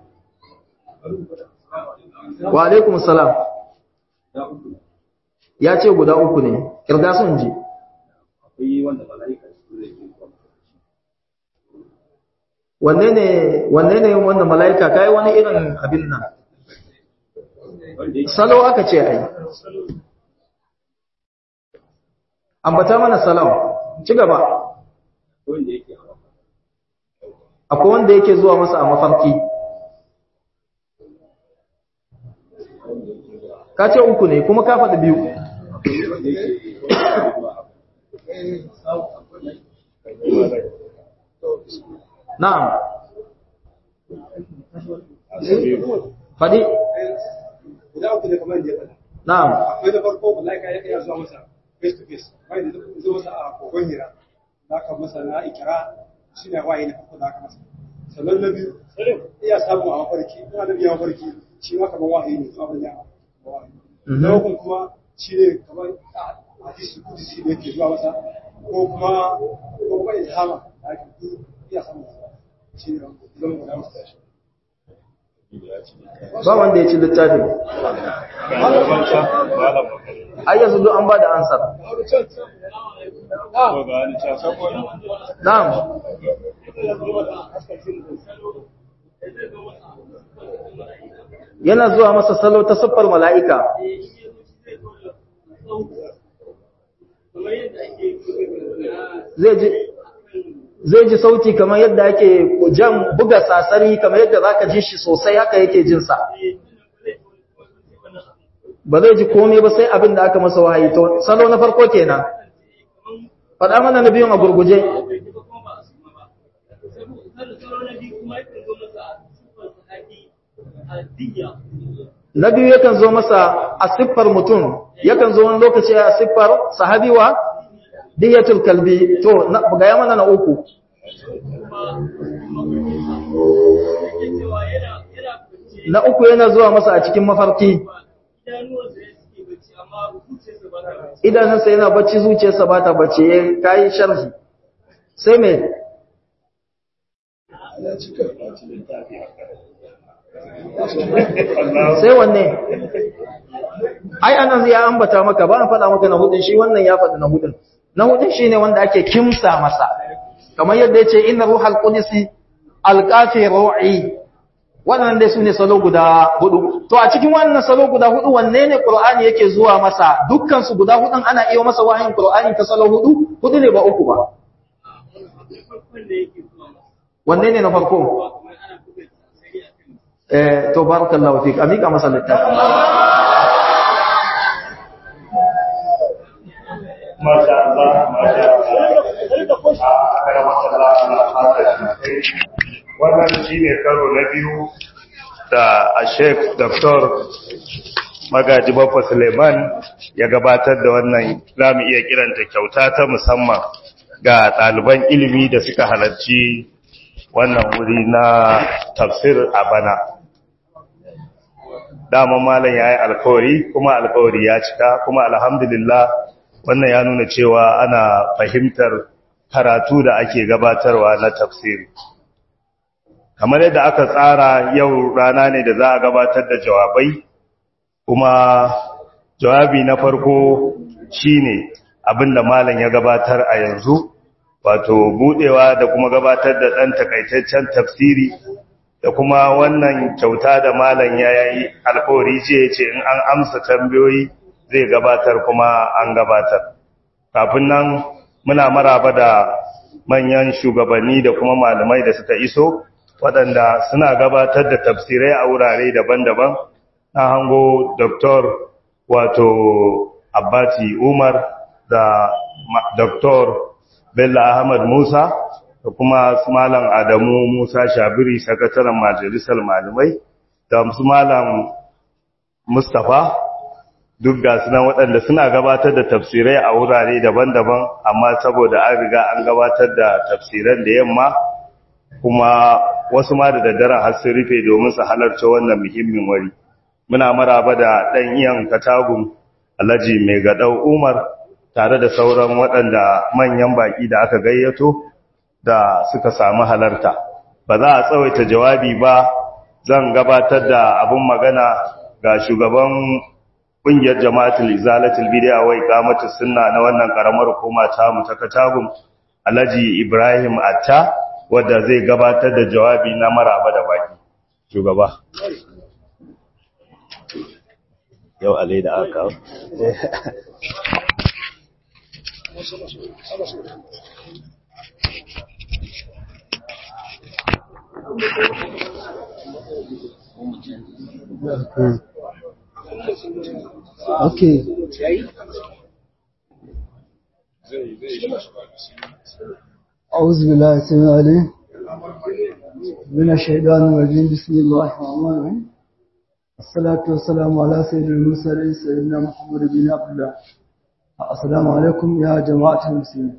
wa alaikum salam ya ce guda uku ne kirga sun ji wanne ne wanne ne wanda mala'ika kai wani irin abin nan salo aka ce ai ambata mana salam ci gaba akwai wanda yake zuwa masa a mafarki ka ce uku ne kuma ka faɗi biyu na'am faɗi guda uku ne kamar yadda ya faɗa na'am akwai da farko malaika ya iya zuwa masa face to face bai da zo masa a kogon hira da aka masa na ikira shi ne waye na farko da aka masa sannan na biyu iya samu a mafarki ina da biya mafarki shi ma kamar wahayi ne zuwa banya wahayi na uku kuma shi ne kamar a hadisi kudisi da yake zuwa masa ko kuma ko kuma ilhama da ake iya samu shi ne zama guda masa shi ba wanda ya ci littafin ai yanzu duk an ba da ansar na'am yana zuwa masa salo ta siffar mala'ika zai ji sauti kamar yadda ake jan buga sasari kamar yadda za ka ji shi sosai haka yake jinsa ba zai ji komai ba sai abin da aka masa wahayi to salo na farko kenan faɗa mana na biyun a gurguje na biyu yakan zo masa a siffar mutum yakan zo wani lokaci a siffar sahabiwa diyatul kalbi to gaya mana na uku na uku yana zuwa masa a cikin mafarki idanunsa yana bacci zuciyarsa ba ta bacci ya kayi sharhi sai mai sai wanne ai anan ya ambata maka ba an faɗa maka na hudun shi wannan ya faɗi na hudun na hudun shine wanda ake kimsa masa kamar yadda yace inna ruhal qudsi alqafi ru'i wannan dai sune salo guda hudu to a cikin wannan salo guda hudu wanne ne qur'ani yake zuwa masa dukkan su guda hudun ana iya masa wahayin qur'ani ta salo hudu hudu ne ba uku ba wanne ne na farko eh to barakallahu fik amika masa littafi Masha Allah, Masha Allah. A karamar Allah na fata Wannan shi ne karo na biyu da a Sheikh Dr. Magaji Baffa Suleiman ya gabatar da wannan za mu iya kiranta kyauta ta musamman ga ɗaliban ilimi da suka halarci wannan wuri na tafsir a bana. Dama malam ya yi alkawari kuma alkawari ya cika kuma alhamdulillah wannan ya nuna cewa ana fahimtar karatu da ake gabatarwa na tafsiri kamar yadda aka tsara yau rana ne da za a gabatar da jawabai kuma jawabi na farko shine abinda malam ya gabatar a yanzu wato budewa da kuma gabatar da dan takaitaccen tafsiri da kuma wannan kyauta da malam ya yi alkawari ce ce in an amsa tambayoyi zai gabatar kuma an gabatar kafin nan muna maraba da manyan shugabanni da kuma malamai da suka iso waɗanda suna gabatar da tafsirai a wurare daban-daban na hango Dr. wato Abbati Umar da Dr. Bello Ahmad Musa da kuma Malam Adamu Musa Shabiri sakataren majalisar malamai da su Malam Mustapha duk ga suna waɗanda suna gabatar da tafsirai a wurare daban-daban amma saboda an riga an gabatar da tafsiran da yamma kuma wasu ma da daddare har sun rufe domin su halarci wannan muhimmin wari muna maraba da ɗan iyan katagun alhaji mai gaɗau umar tare da sauran waɗanda manyan baƙi da aka gayyato da suka samu halarta ba za a tsawaita jawabi ba zan gabatar da abin magana ga shugaban ƙungiyar jama'atul izalatul bid'a wa iqamatus sunna na wannan karamar hukuma ta mu ta Katagun Alhaji Ibrahim Atta wanda zai gabatar da jawabi na maraba da baki shugaba yau alai da aka Okay. أعوذ بالله السميع العليم من الشيطان الرجيم بسم الله الرحمن الرحيم الصلاة والسلام على سيد المرسلين سيدنا محمد بن عبد الله السلام عليكم يا جماعة المسلمين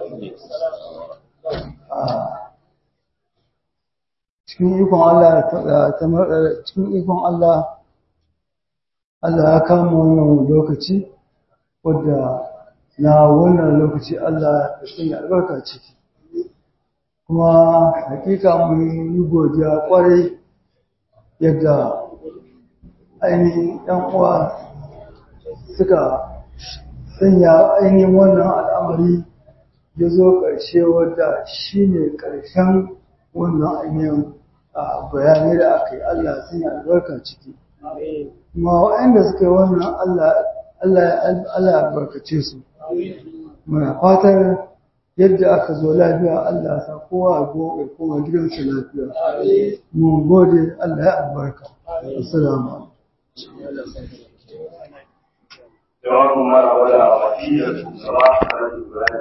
cikin ikon Allah cikin ikon Allah Allah ya kama wannan lokaci wadda na wannan lokaci Allah ya sanya albarka ciki kuma hakika mun yi godiya kwarai yadda ainihin ɗan uwa suka sanya ainihin wannan al'amari ya zo ƙarshe wadda shi ne ƙarshen wannan ainihin bayanai da aka yi Allah ya sanya albarka ciki kuma waɗanda suka yi wannan Allah ya albarkace su muna fatar yadda aka zo lafiya Allah ya sa kowa a gobe kuma gidansa lafiya mun gode Allah ya albarka assalamu jawabin mara wada a wasiyar shugaba a Ibrahim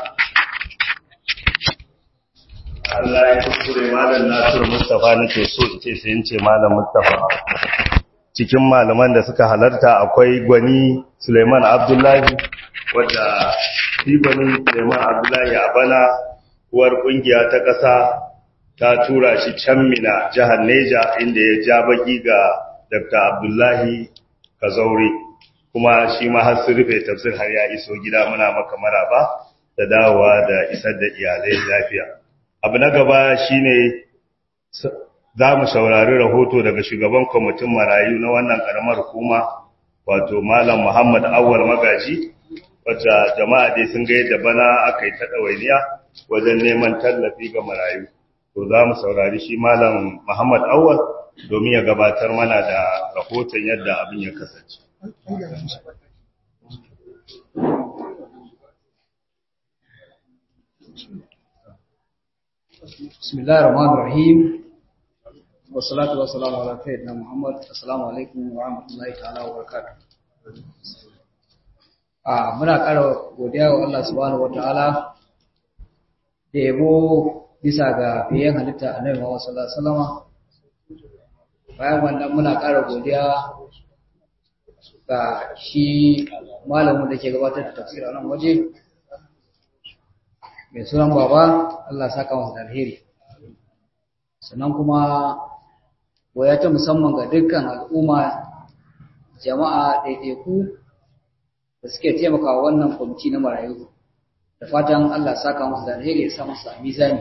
Allah ya kuskure malam Nasiru Mustapha nake so in ce sai in ce malam Mustapha cikin malaman da suka halarta akwai gwani Suleiman Abdullahi wadda shi gwani Suleiman Abdullahi a bana uwar kungiya ta ƙasa ta tura shi can mina jihar Neja inda ya ja baki ga Dr. Abdullahi Kazauri kuma shi ma har sun rufe tafsir har ya iso gida muna maka maraba da dawowa da isar da iyalai lafiya abu na gaba shine za mu saurari rahoto daga shugaban kwamitin marayu na wannan karamar hukuma wato malam muhammad awwal magaji wacce jama'a dai sun ga yadda bana aka yi ta ɗawainiya wajen neman tallafi ga marayu to za mu saurari shi malam muhammad awwal domin ya gabatar mana da rahoton yadda abin ya kasance بسم الله الرحمن الرحيم والصلاة والسلام على سيدنا محمد السلام عليكم ورحمة الله تعالى وبركاته a muna ƙara godiya wa Allah subhanahu wataala da yabo bisa ga biyan halitta annabi Muhammad sallallahu alaihi wasallam bayan wannan muna ƙara godiya ga shi malamin da ke gabatar da tafsir a nan waje mai sunan baba Allah saka masa da alheri sannan kuma goya ta musamman ga dukkan al'umma jama'a ɗaiɗaiku da suke taimaka wannan kwamiti na marayu da fatan Allah saka musu da alheri ya sa musu a mizani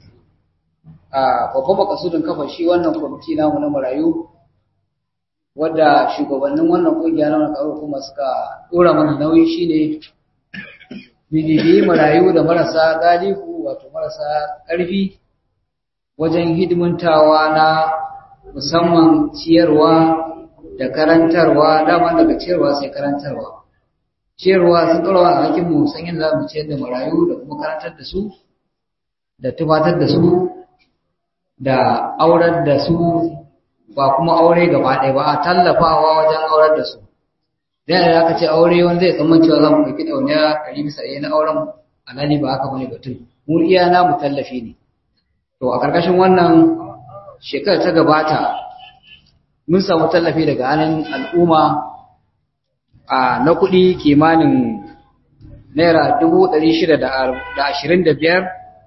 a babban makasudin kafa shi wannan kwamiti namu na marayu wadda shugabannin wannan kungiya na wannan kuma suka dora mana nauyi shine bibiyi marayu da marasa galihu wato marasa ƙarfi wajen hidimantawa na musamman ciyarwa da karantarwa dama daga ciyarwa sai karantarwa ciyarwa sun ɗora a hakin mu san yadda za mu ciyar da marayu da kuma karantar da su da tufatar da su da aurar da su ba kuma aure gaba ɗaya ba a tallafawa wajen aurar da su da yadda aka ce aure wani zai tsamman cewa za mu ɗauki ɗauniya ɗari bisa ɗaya na auren alhali ba haka bane batun mu iya na mu tallafi ne to a ƙarƙashin wannan shekarar ta gabata mun samu tallafi daga hannun al'umma a na kuɗi kimanin naira dubu ɗari shida da ashirin da biyar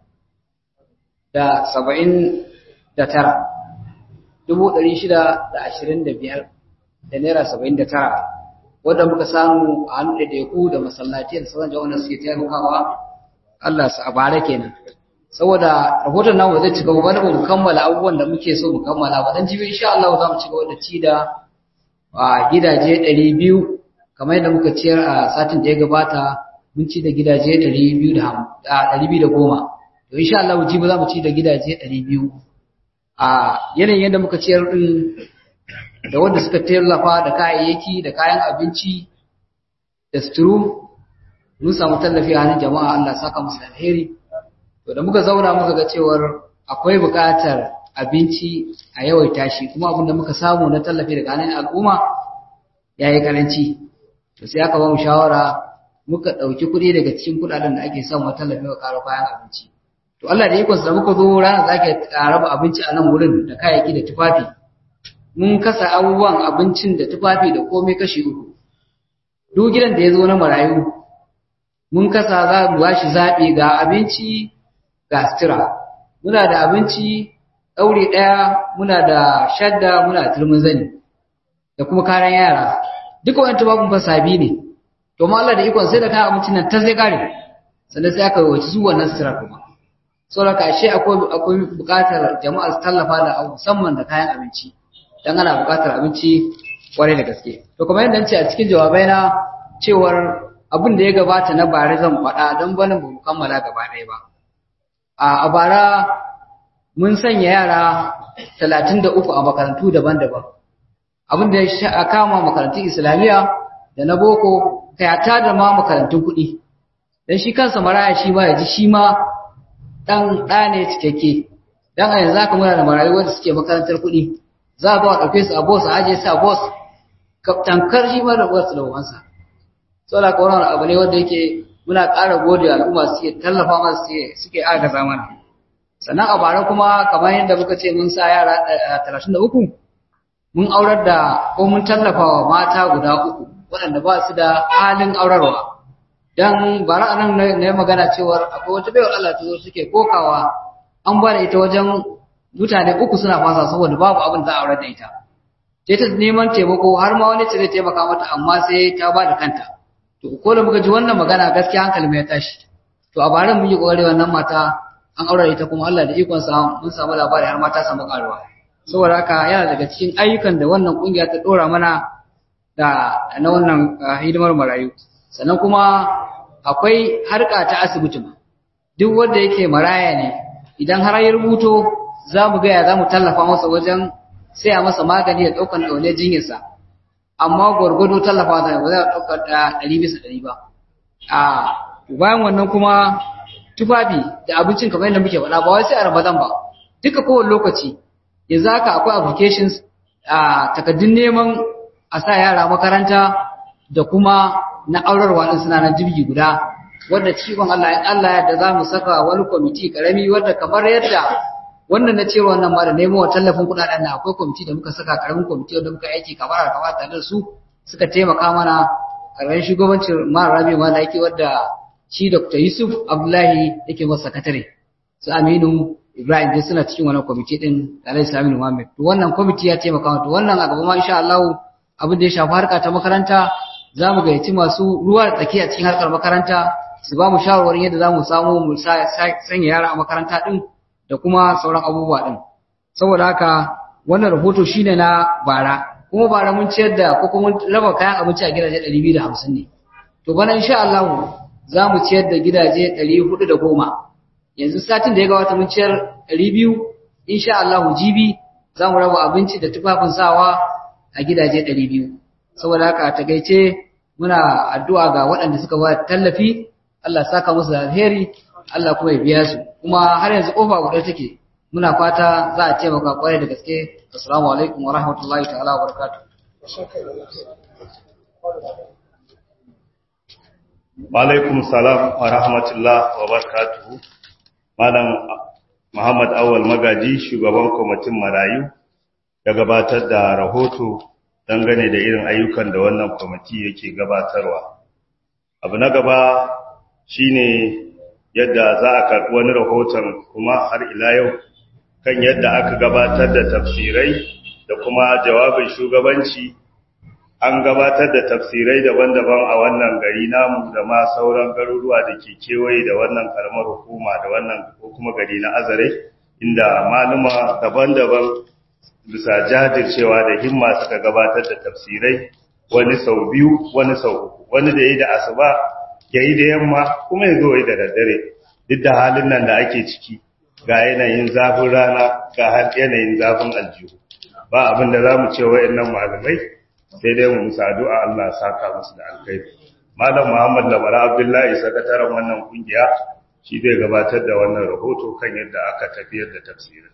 da saba'in da tara dubu ɗari shida da ashirin da biyar da naira saba'in da tara wadda muka samu a hannun ɗaiɗaiku da masallatai da sauran jama'a suke taimakawa Allah su a bara kenan saboda rahoton namu zai cigaba wani ba mu kammala abubuwan da muke so mu kammala ba dan jibi insha Allah za mu cigaba da ci da a gidaje ɗari biyu kamar yadda muka ciyar a satin da ya gabata mun ci da gidaje ɗari biyu da ɗari biyu da goma to insha Allah jibi za mu ci da gidaje ɗari biyu a yanayin yadda muka ciyar ɗin da wanda suka tallafa da kayayyaki da kayan abinci da suturu mun samu tallafi a hannun jama'a Allah saka musu alheri to da muka zauna muka ga cewar akwai buƙatar abinci a yawaita shi kuma abin da muka samu na tallafi daga hannun al'umma ya yi karanci to sai aka ba mu shawara muka ɗauki kuɗi daga cikin kuɗaɗen da ake samu tallafi wa ƙaro kayan abinci to Allah da ikonsa da muka zo ranar da ake raba abinci a nan wurin da kayayyaki da tufafi mun kasa abubuwan abincin da tufafi da komai kashi uku duk gidan da ya zo na marayu mun kasa za mu ba shi zaɓi ga abinci ga sutura muna da abinci ɗaure ɗaya muna da shadda muna da turmin zani da kuma kayan yara duka wani tufafin fa sabi ne to ma Allah da ikon sai da kayan abincin nan ta zai kare sannan sai aka wace su wannan sutura kuma saboda ashe akwai akwai buƙatar jama'a su tallafa da musamman da kayan abinci dan ana buƙatar abinci kwarai da gaske to kuma yadda ce a cikin jawabai na cewar abin da ya gabata na bare zan faɗa don bana ba mu kammala gaba ɗaya ba a bara mun sanya yara talatin da uku a makarantu daban-daban abin da ya kama makarantun islamiyya da na boko kayata da ma makarantun kuɗi don shi kansa maraya shi ma ya ji shi ma ɗan ɗa ne cikakke don a yanzu haka muna da marayu wanda suke makarantar kuɗi za a ba a ɗauke su a bos a ajiye su a bos tankar shi ma da wasu da wansa saboda ka wannan abu ne wanda yake muna ƙara gode al'umma suke tallafa masu suke agaza mana sannan a bara kuma kamar yadda muka ce mun sa yara talatin da uku mun aurar da ko mun tallafa wa mata guda uku waɗanda ba su da halin aurarwa dan bara anan na magana cewar akwai wata bayar Allah ta zo suke kokawa an ba da ita wajen mutane uku suna fasa saboda babu abin da za a aurar da ita sai ta neman taimako har ma wani ce zai taimaka mata amma sai ta ba da kanta to ko da muka ji wannan magana gaskiya hankali mai tashi to a bara mun yi kokari wannan mata an aure ita kuma Allah da ikon sa mun samu labari har mata samu karuwa saboda haka yana daga cikin ayyukan da wannan kungiya ta dora mana da na wannan hidimar marayu sannan kuma akwai harka ta asibiti duk wanda yake maraya ne idan har ya rubuto za mu gaya za mu tallafa masa wajen saya masa magani da ɗaukar ɗaune jinyarsa amma gwargwado tallafa da ba za a ɗaukar ɗari bisa ɗari ba a bayan wannan kuma tufafi da abincin kamar yadda muke faɗa ba wai sai a ramadan ba duka kowane lokaci yanzu haka akwai applications a takaddun neman a sa yara makaranta da kuma na aurarwa din suna nan jirgi guda wanda cikin Allah in Allah ya da za mu saka wani kwamiti karami wanda kamar yadda wannan na cewa wannan ma da nemo wa tallafin kudaden nan akwai kwamiti da muka saka karamin kwamiti wanda muka aiki kamar a kamata da su suka taimaka mana karban shugabancin mara rabi ma yake wadda shi Dr. Yusuf Abdullahi yake masa sakatare su Aminu Ibrahim dai suna cikin wannan kwamiti din da Alhaji Saminu Muhammad to wannan kwamiti ya taimaka to wannan a gaba ma insha Allah abin da ya shafi harka ta makaranta za mu gayyaci masu ruwa da tsaki a cikin harkar makaranta su ba mu shawarwarin yadda za mu samu mu sanya yara a makaranta din da kuma sauran abubuwa din saboda haka wannan rahoto shine na bara kuma bara mun ciyar da ko kuma raba kayan abinci a gidaje 250 ne to bana insha Allah za mu ciyar da gidaje 410 yanzu satin da ya gabata mun ciyar 200 insha Allah jibi za mu raba abinci da tufafin sawa a gidaje 200 saboda haka ta gaice muna addu'a ga waɗanda suka ba tallafi Allah saka musu da alheri Allah kuma ya biya su kuma har yanzu kofa guda take muna fata za a taimaka kwarai da gaske assalamu alaikum wa rahmatullahi ta'ala wa barakatuh wa alaikum salam wa rahmatullah wa barakatuh malam Muhammad Awal Magaji shugaban kwamitin marayu ya gabatar da rahoto dangane da irin ayyukan da wannan kwamiti yake gabatarwa abu na gaba shine yadda za a karɓi wani rahoton kuma har ila yau kan yadda aka gabatar da tafsirai da kuma jawabin shugabanci an gabatar da tafsirai daban-daban a wannan gari namu da ma sauran garuruwa da ke kewaye da wannan karamar hukuma da wannan ko kuma gari na azare inda maluma daban-daban bisa jajircewa da himma suka gabatar da tafsirai wani sau biyu wani sau uku wani da yi da asuba ya yi da yamma kuma ya zo yi da daddare duk da halin nan da ake ciki ga yanayin zafin rana ga yanayin zafin aljihu ba abin da za mu ce wa'annan malamai sai dai mu musa addu'a Allah saka musu da alkhairi malam Muhammad Labara Abdullahi sakataren wannan kungiya shi zai gabatar da wannan rahoto kan yadda aka tafiyar da tafsirin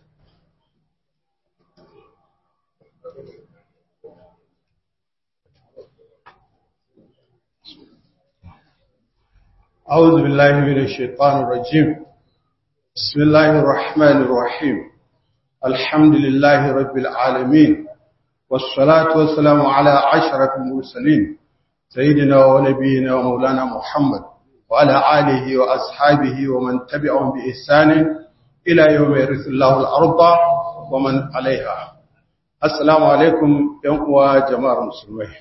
أعوذ بالله من الشيطان الرجيم بسم الله الرحمن الرحيم الحمد لله رب العالمين والصلاة والسلام على عشرة المرسلين سيدنا ونبينا ومولانا محمد وعلى آله وأصحابه ومن تبعهم بإحسان إلى يوم يرث الله الأرض ومن عليها السلام عليكم يوم جماعة المسلمين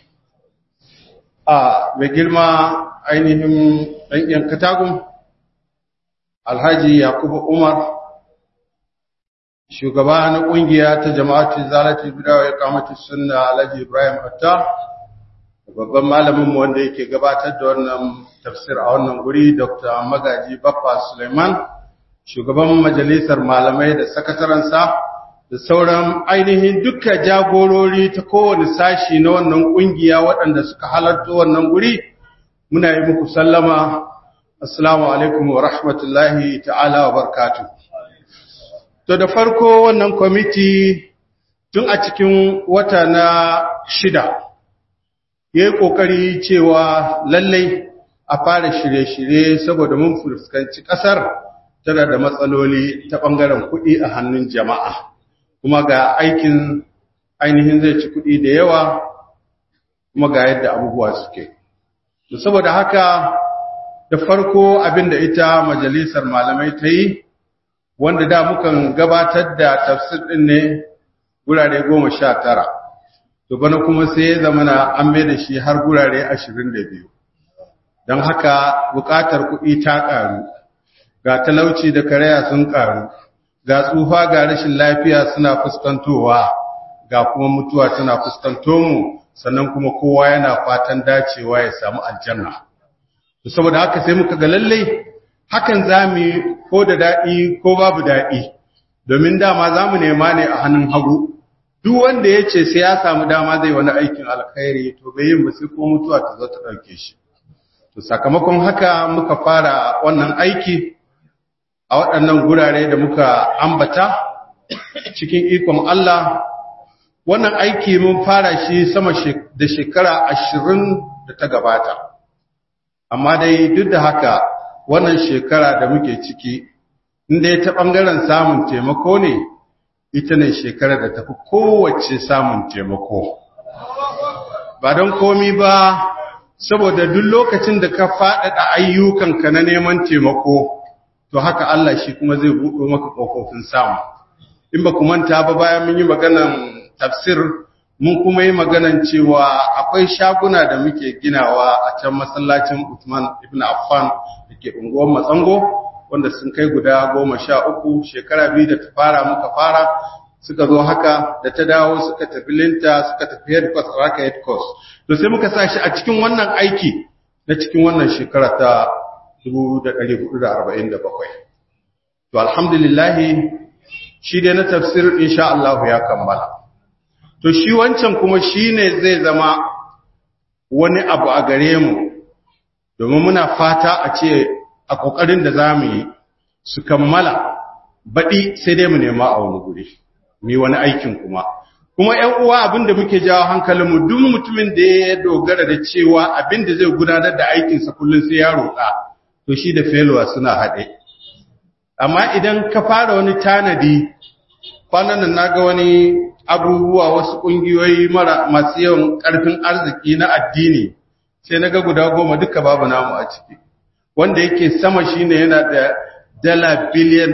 آه بجلما ainihin ɗan'yan katagun alhaji yakubu umar shugaba na ƙungiya ta jama'atun zalati bidawa ya kamata suna alhaji ibrahim hatta babban malaminmu wanda yake gabatar da wannan tafsir a wannan guri dr magaji baffa suleiman shugaban majalisar malamai da sakataransa da sauran ainihin duka jagorori ta kowane sashi na wannan ƙungiya waɗanda suka halarta wannan guri muna yi muku sallama assalamu alaikum wa rahmatullahi ta'ala wa barkatu to da farko wannan kwamiti tun a cikin wata na shida ya yi ƙoƙari cewa lallai a fara shirye-shirye saboda mun fuskanci ƙasar tana da matsaloli ta ɓangaren kuɗi a hannun jama'a kuma ga aikin ainihin zai ci kuɗi da yawa kuma ga yadda abubuwa suke. saboda haka da farko abinda ita majalisar malamai ta yi wanda da mukan gabatar da tafsir din ne gurare goma sha tara to bana kuma sai ya zama na an mai da shi har gurare ashirin da biyu don haka buƙatar kuɗi ta ƙaru ga talauci da karaya sun ƙaru ga tsufa ga rashin lafiya suna fuskantowa ga kuma mutuwa tana fuskanto mu sannan kuma kowa yana fatan dacewa ya samu aljanna saboda haka sai muka ga lalle hakan zamu ko da dadi ko babu dadi domin dama zamu nema ne a hannun hagu duk wanda yace sai ya samu dama zai wani aikin alkhairi to bai yin ba sai ko mutuwa ta zo ta dauke shi to sakamakon haka muka fara wannan aiki a waɗannan gurare da muka ambata cikin ikon Allah wannan aiki mun fara shi sama da shekara ashirin da ta gabata amma dai duk da haka wannan shekara da muke ciki inda ya ta ɓangaren samun taimako ne ita ne shekara da tafi kowace samun taimako ba don komi ba saboda duk lokacin da ka faɗaɗa ayyukanka na neman taimako to haka Allah shi kuma zai buɗo maka ƙofofin samu in ba ku manta ba bayan mun yi maganan tafsir mun kuma yi maganan cewa akwai shaguna da muke ginawa a can masallacin Uthman ibn Affan da ke unguwar Matsango wanda sun kai guda goma sha uku shekara biyu da ta fara muka fara suka zo haka da ta dawo suka tafi linta suka tafi headquarters raka headquarters to sai muka sa shi a cikin wannan aiki na cikin wannan shekara ta 1447 to alhamdulillah shi dai na tafsir insha Allah ya kammala to shi wancan kuma shine zai zama wani abu a gare mu domin muna fata a ce a kokarin da zamu yi su kammala baɗi sai dai mu nema a wani guri mi wani aikin kuma kuma ƴan uwa abinda muke jawo hankalinmu duk mutumin da ya dogara da cewa abinda zai gudanar da aikinsa kullum sai ya roƙa to shi da failure suna haɗe amma idan ka fara wani tanadi kwanan nan naga wani abubuwa wasu ƙungiyoyi mara masu yawan ƙarfin arziki na addini sai naga guda goma duka babu namu a ciki wanda yake sama shine yana da dala biliyan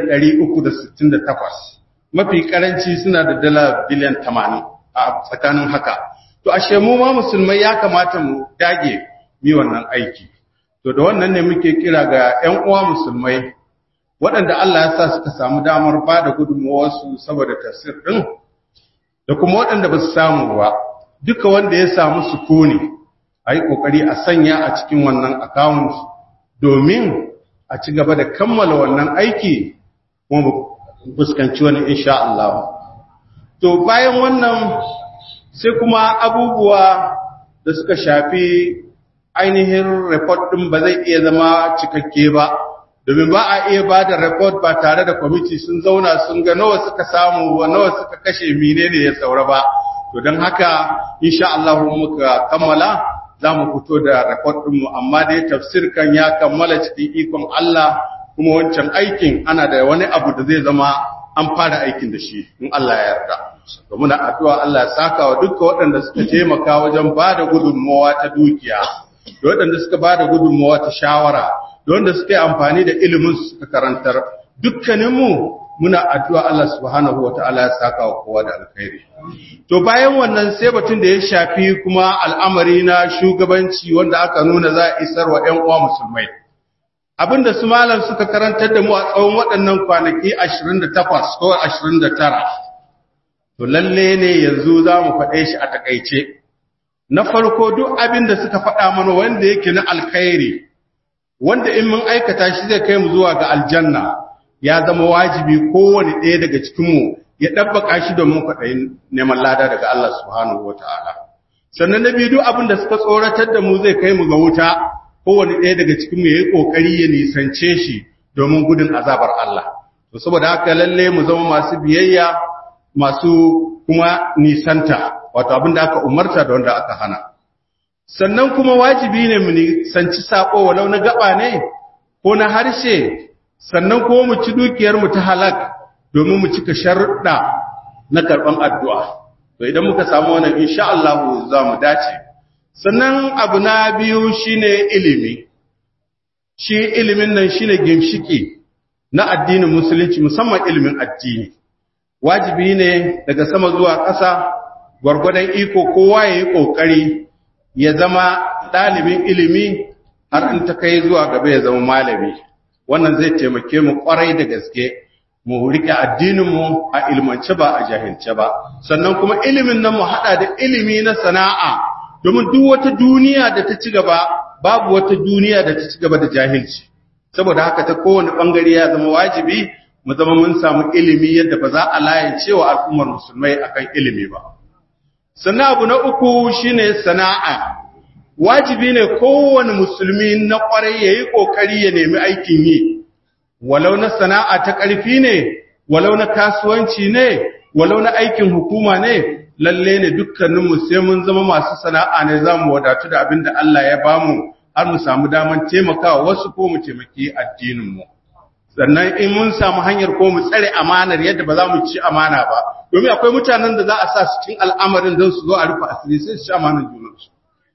368 mafi karanci suna da dala biliyan 80 a tsakanin haka to ashe mu ma musulmai ya kamata mu dage mi wannan aiki to da wannan ne muke kira ga ƴan uwa musulmai waɗanda Allah ya sa suka samu damar ba da gudunmawarsu saboda tafsir ɗin da kuma waɗanda ba su samu ba duka wanda ya samu sukuni a yi ƙoƙari a sanya a cikin wannan account domin a ci gaba da kammala wannan aiki kuma fuskanci wani insha Allah. To bayan wannan sai kuma abubuwa da suka shafi ainihin report ɗin ba zai iya zama cikakke ba, domin ba a iya ba da report ba tare da kwamiti sun zauna sun ga nawa suka samu wa nawa suka kashe menene ya saura ba. To don haka insha Allah muka kammala za mu fito da report ɗinmu amma dai tafsir kan ya kammala cikin ikon Allah kuma wancan aikin ana da wani abu da zai zama an fara aikin da shi in Allah ya yarda to muna addu'a Allah ya saka wa duka waɗanda suka taimaka wajen ba da gudunmawa ta dukiya da waɗanda suka ba da gudunmawa ta shawara da wanda suka yi amfani da ilimin su suka karantar dukkaninmu muna addu'a Allah subhanahu wa ta'ala ya saka wa kowa da alkhairi to bayan wannan sai batun da ya shafi kuma al'amari na shugabanci wanda aka nuna za a isar wa ‘yan uwa musulmai abinda su malam suka karantar da mu a tsawon waɗannan kwanaki 28 ko 29 to lalle ne yanzu za mu faɗe shi a takaice na farko duk abinda suka faɗa mana wanda yake na alkhairi wanda in mun aikata shi zai kai mu zuwa ga aljanna ya zama wajibi kowane ɗaya daga cikinmu ya ɗabbaka shi domin kwaɗayin neman lada daga Allah subhanahu wa ta'ala sannan na biyu duk abinda suka tsoratar da mu zai kai mu ga wuta kowane ɗaya daga cikin mu yayi kokari ya nisance shi domin gudun azabar Allah to saboda haka lalle mu zama masu biyayya masu kuma nisanta wato abin da aka umarta da wanda aka hana sannan kuma wajibi ne mu nisanci sako walau na gaba ne ko na harshe sannan kuma mu ci dukiyar mu ta halak domin mu cika sharuɗa na karɓan addu'a to idan muka samu wannan insha Allah za mu dace sannan abu na biyu shine ilimi shi ilimin nan shine gimshiki na addinin musulunci musamman ilimin addini wajibi ne daga sama zuwa ƙasa gwargwadon iko kowa ya yi ƙoƙari ya zama ɗalibin ilimi har in ta kai zuwa gaba ya zama malami wannan zai taimake mu ƙwarai da gaske mu riƙe addininmu a ilmance ba a jahilce ba sannan kuma ilimin nan mu haɗa da ilimi na sana'a domin duk wata duniya da ta ci gaba babu wata duniya da ta ci gaba da jahilci saboda haka ta kowane bangare ya zama wajibi mu zama mun samu ilimi yadda ba za a layance wa al'ummar musulmai akan ilimi ba sannan abu na uku shine sana'a wajibi ne kowane musulmi na kwarai yayi kokari ya nemi aikin yi walau na sana'a ta ƙarfi ne walau na kasuwanci ne walau na aikin hukuma ne lalle ne dukkaninmu sai mun zama masu sana'a ne za mu wadatu da abin da Allah ya bamu har mu samu daman taimakawa wasu ko mu taimaki addininmu sannan in mun samu hanyar ko mu tsare amanar yadda ba za mu ci amana ba domin akwai mutanen da za a sa su cikin al'amarin don su zo a rufe asiri sai su ci amanar junansu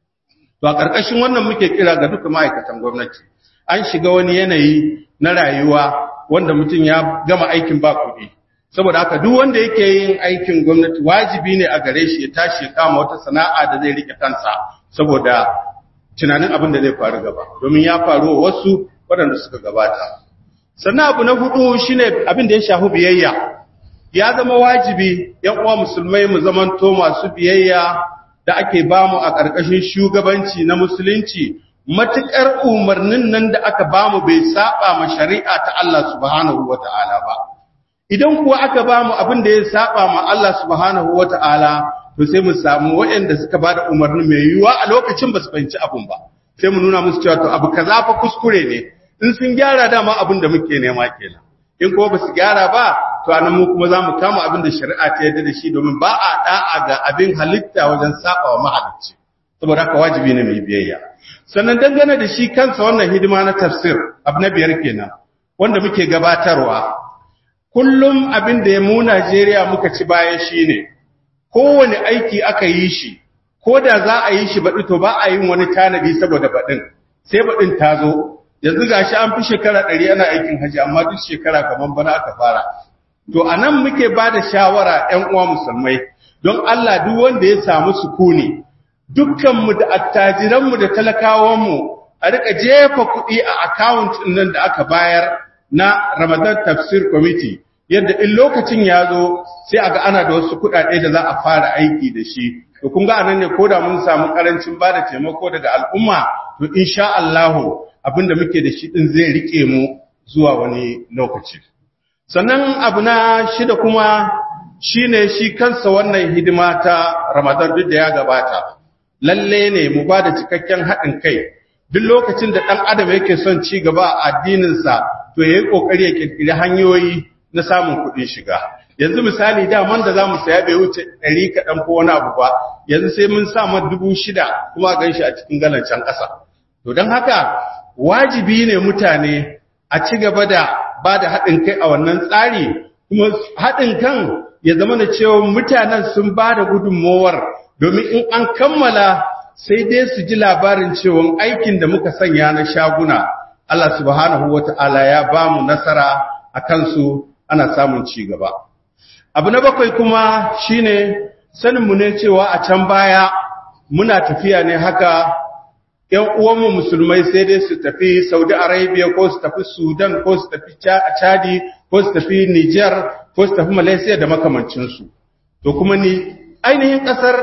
to a ƙarƙashin wannan muke kira ga duka ma'aikatan gwamnati an shiga wani yanayi na rayuwa wanda mutum ya gama aikin ba kuɗi saboda haka duk wanda yake yin aikin gwamnati wajibi ne a gare shi ya tashi ya kama wata sana'a da zai rike kansa saboda tunanin abin da zai faru gaba domin ya faru wa wasu waɗanda suka gabata sannan abu na hudu shine abin da ya shafi biyayya ya zama wajibi yan uwa musulmai mu zamanto masu biyayya da ake bamu a ƙarƙashin shugabanci na musulunci matuƙar umarnin nan da aka bamu bai saba ma shari'a ta Allah subhanahu wata'ala ba idan kuwa aka bamu abin da ya saba ma Allah subhanahu wata'ala to sai mu samu waɗanda suka bada umarni mai yiwuwa a lokacin ba su fahimci abin ba sai mu nuna musu cewa to abu kaza fa kuskure ne in sun gyara dama abin da muke nema kenan in kuma ba su gyara ba to anan mu kuma za mu kama abin da shari'a ta yarda da shi domin ba a da'a ga abin halitta wajen saba wa mahalicci saboda haka wajibi ne mai biyayya sannan dangane da shi kansa wannan hidima na tafsir abu na biyar kenan wanda muke gabatarwa kullum abin da ya mu Najeriya muka ci bayan shine kowane aiki aka yi shi ko da za a yi shi baɗi to ba a yin wani tanadi saboda baɗin sai baɗin ta zo yanzu gashi an fi shekara ɗari ana aikin haji amma duk shekara kamar bana aka fara to a nan muke ba da shawara ‘yan uwa musulmai don Allah duk wanda ya samu sukuni dukkanmu da attajiranmu da talakawanmu a rika jefa kuɗi a akawunt nan da aka bayar na Ramadan Tafsir Committee yadda in lokacin ya zo sai a ga ana da wasu kuɗaɗe da za a fara aiki da shi to kun ga anan ne ko da mun samu karancin ba da taimako daga al'umma to insha Allah abinda muke da shi din zai rike mu zuwa wani lokaci sannan abu na shida kuma shine shi kansa wannan hidima ta Ramadan duk da ya gabata lalle ne mu ba da cikakken haɗin kai duk lokacin da ɗan adam yake son ci gaba a addininsa to yayi kokari ya kirkiri hanyoyi na samun kuɗin shiga yanzu misali daman da za mu saya bai wuce ɗari kaɗan ko wani abu ba yanzu sai mun sa ma dubu shida kuma a ganshi a cikin galancan ƙasa to don haka wajibi ne mutane a ci gaba da ba da haɗin kai a wannan tsari kuma haɗin kan ya zama da cewa mutanen sun ba da gudunmowar domin in an kammala sai dai su ji labarin cewa aikin da muka sanya na shaguna Allah subhanahu wata'ala ya ba mu nasara a kansu ana samun ci gaba abu na bakwai kuma shine saninmu ne cewa a can baya muna tafiya ne haka ‘yan uwanmu musulmai sai dai su tafi Saudi Arabia ko su tafi Sudan ko su tafi Chadi ko su tafi Niger ko su tafi Malaysia da makamancinsu. To kuma ni ainihin ƙasar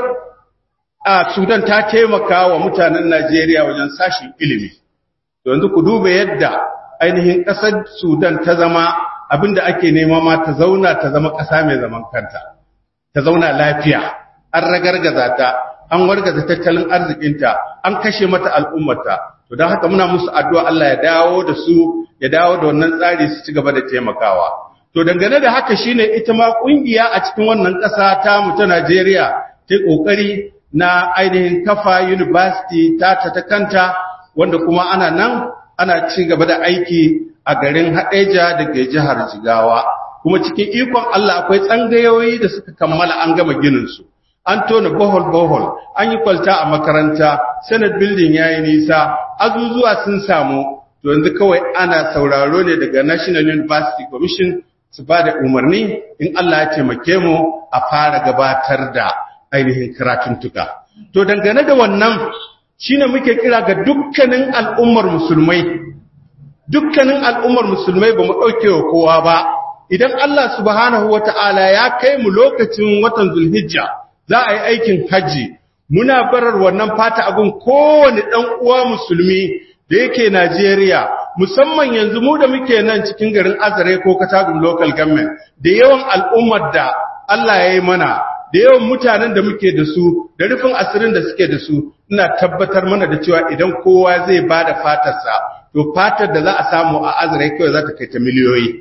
a Sudan ta taimaka wa mutanen Najeriya wajen sashin ilimi. To yanzu ku duba yadda ainihin ƙasar Sudan ta zama abinda ake nema ma ta zauna ta zama ƙasa mai zaman kanta. Ta zauna lafiya, an ragargaza ta, an wargaza tattalin arzikinta an kashe mata al'ummata to don haka muna musu addu'a Allah ya dawo da su ya dawo da wannan tsari su ci gaba da taimakawa to dangane da haka shine ita ma kungiya a cikin wannan ƙasa ta mu ta Najeriya ta kokari na ainihin kafa university ta ta ta kanta wanda kuma ana nan ana ci gaba da aiki a garin Hadeja da ke jihar Jigawa kuma cikin ikon Allah akwai tsangayoyi da suka kammala an gama ginin su an tona bohol bohol an yi kwalta a makaranta senate building yayi nisa azuzuwa sun samu to yanzu kawai ana sauraro ne daga national university commission su ba da umarni in Allah ya taimake mu a fara gabatar da ainihin karatuntuka to dangane da wannan shine muke kira ga dukkanin al'ummar musulmai dukkanin al'ummar musulmai ba mu ɗauke wa kowa ba idan Allah subhanahu wata'ala ya kai mu lokacin watan zulhijja za a yi aikin hajji muna barar wannan fata abin kowane ɗan uwa musulmi da yake Najeriya musamman yanzu mu da muke nan cikin garin Azare ko Katagun local government da yawan al'ummar da Allah ya yi mana da yawan mutanen da muke da su da rufin asirin da suke da su ina tabbatar mana da cewa idan kowa zai ba da fatarsa to fatar da za a samu a Azare kawai za ta kai ta miliyoyi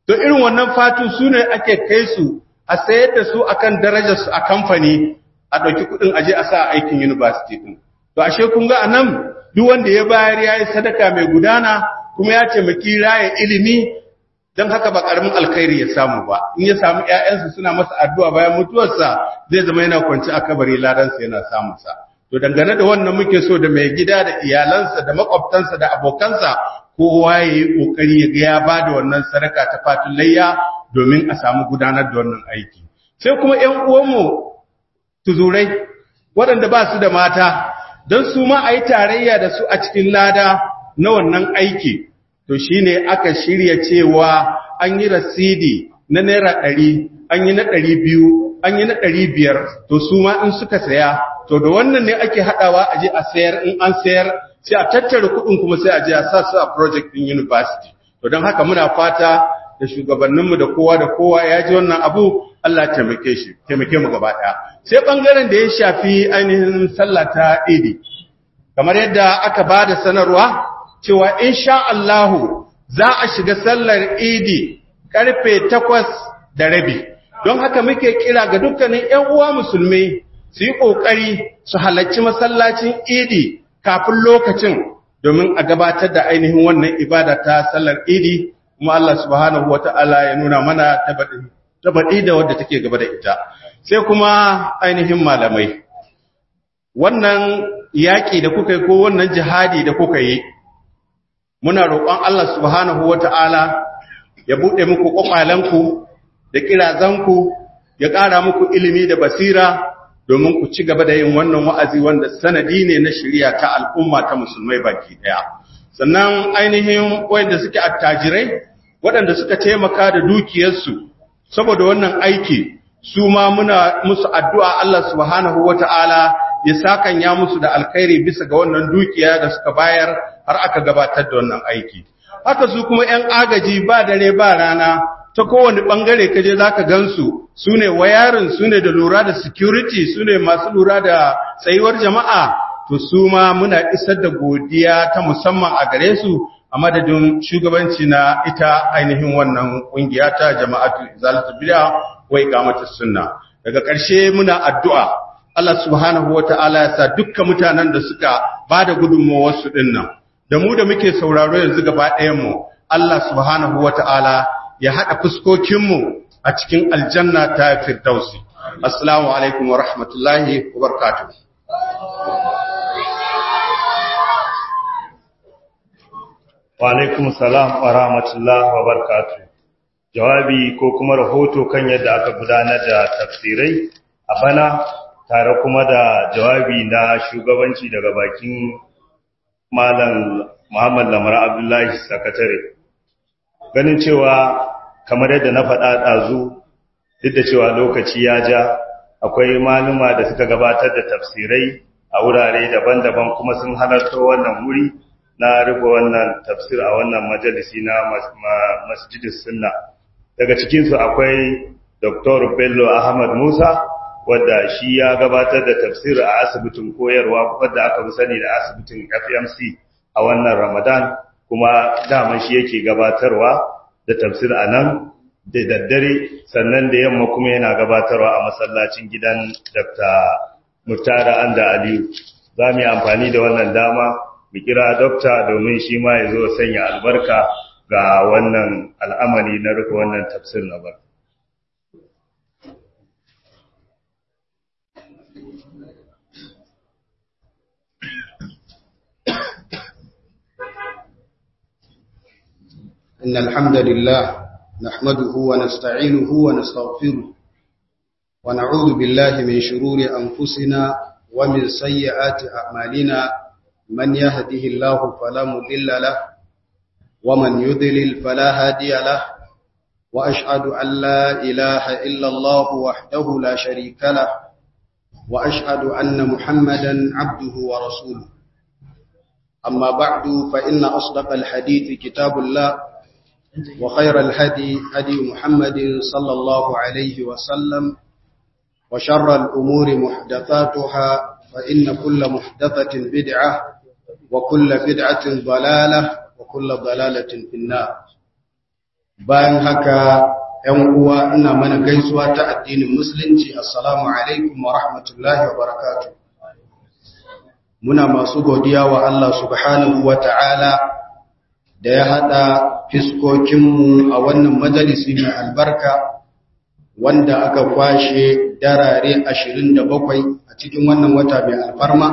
to irin wannan fatu su ne ake kai su a sayar da su akan darajar su a kamfani a ɗauki kuɗin aje a sa aikin university ɗin to ashe kun ga anan duk wanda ya bayar ya yi sadaka mai gudana kuma ya taimaki raya ilimi don haka ba ƙaramin alkhairi ya samu ba in ya samu ‘ya'yansa suna masa addu'a bayan mutuwarsa zai zama yana kwanci a kabari ladansa yana samunsa to dangane da wannan muke so da mai gida da iyalansa da makwabtansa da abokansa kowa ya yi ƙoƙari ya ga ya ba da wannan sadaka ta fatun layya domin a samu gudanar da wannan aiki sai kuma ‘yan uwanmu tuzurai waɗanda ba su da mata don su ma a yi tarayya da su a cikin lada na wannan aiki to shi ne aka shirya cewa an yi rasidi na naira ɗari an yi na ɗari biyu an yi na ɗari biyar to su ma in suka saya to da wannan ne ake haɗawa a je a sayar in an sayar sai a tattara kuɗin kuma sai a je a sa su a project ɗin university to don haka muna fata da shugabanninmu da kowa da kowa ya ji wannan abu Allah taimake shi taimake mu gaba ɗaya sai ɓangaren da ya shafi ainihin sallah ta idi kamar yadda aka ba da sanarwa cewa insha Allahu za a shiga sallar idi karfe takwas da rabi don haka muke kira ga dukkanin ‘yan uwa musulmi su yi ƙoƙari su halarci masallacin idi kafin lokacin domin a gabatar da ainihin wannan ibada ta sallar idi kuma Allah subhanahu wa ta'ala ya nuna mana tabaɗi da wadda take gaba da ita sai kuma ainihin malamai wannan yaƙi da kuka yi ko wannan jihadi da kuka yi muna roƙon Allah subhanahu wata'ala ya buɗe muku ƙwaƙwalanku da ƙirazanku ya ƙara muku ilimi da basira domin ku ci gaba da yin wannan wa'azi wanda sanadi ne na shirya ta al'umma ta musulmai baki ɗaya sannan ainihin wanda suke attajirai waɗanda suka taimaka da dukiyarsu saboda wannan aiki su ma muna musu addu'a Allah subhanahu wata'ala ya sakanya musu da alkhairi bisa ga wannan dukiya da suka bayar har aka gabatar da wannan aiki haka su kuma ƴan agaji ba dare ba rana ta kowane bangare kaje zaka gansu sune wayarin sune da lura da security sune masu lura da tsayuwar jama'a to su ma muna isar da godiya ta musamman a gare su a madadin shugabanci na ita ainihin wannan kungiya ta jama'atu izalatu bid'a wa iqamatus sunna daga ƙarshe muna addu'a Allah subhanahu wata'ala ya sa dukkan mutanen da suka bada gudunmawar su dinnan da mu da muke sauraro yanzu gaba ɗayan mu Allah subhanahu wata'ala ya hada fuskokin mu a cikin aljanna ta firdausi assalamu alaikum wa rahmatullahi wa barakatuh wa alaikum salam wa rahmatullahi wa barakatuh jawabi ko kuma rahoto kan yadda aka gudanar da tafsirai a bana tare kuma da jawabi na shugabanci daga bakin malam Muhammad Lamar Abdullahi sakatare ganin cewa kamar yadda na faɗa ɗazu duk da cewa lokaci ya ja akwai maluma da suka gabatar da tafsirai a wurare daban-daban kuma sun halarta wannan wuri na rufe wannan tafsir a wannan majalisi na masjidis sunna daga cikinsu akwai Dr. Bello Ahmad Musa wadda shi ya gabatar da tafsir a asibitin koyarwa wadda aka fi sani da asibitin FMC a wannan Ramadan kuma daman shi yake gabatarwa da tafsir a nan da daddare sannan da yamma kuma yana gabatarwa a masallacin gidan Dr. Murtala Anda Aliyu za mu yi amfani da wannan dama mu kira dokta domin shi ma ya zo sanya albarka ga wannan al'amari na rufe wannan tafsir na bar. إن الحمد لله نحمده ونستعينه ونستغفره ونعوذ بالله من شرور أنفسنا ومن سيئات أعمالنا من يهده الله فلا مضل له ومن يضلل فلا هادي له وأشهد أن لا إله إلا الله وحده لا شريك له وأشهد أن محمدا عبده ورسوله أما بعد فإن أصدق الحديث كتاب الله وخير الهدي هدي محمد صلى الله عليه وسلم وشر الأمور محدثاتها فإن كل محدثة بدعة وكل بدعة ضلالة وكل ضلالة في النار bayan haka ‘yan uwa ina mana gaisuwa ta addinin musulunci assalamu alaikum wa rahmatullahi wa barakatu muna masu godiya wa Allah subhanahu wa ta'ala da ya haɗa fiskokinmu a wannan majalisi mai albarka wanda aka kwashe darare ashirin da bakwai a cikin wannan wata mai alfarma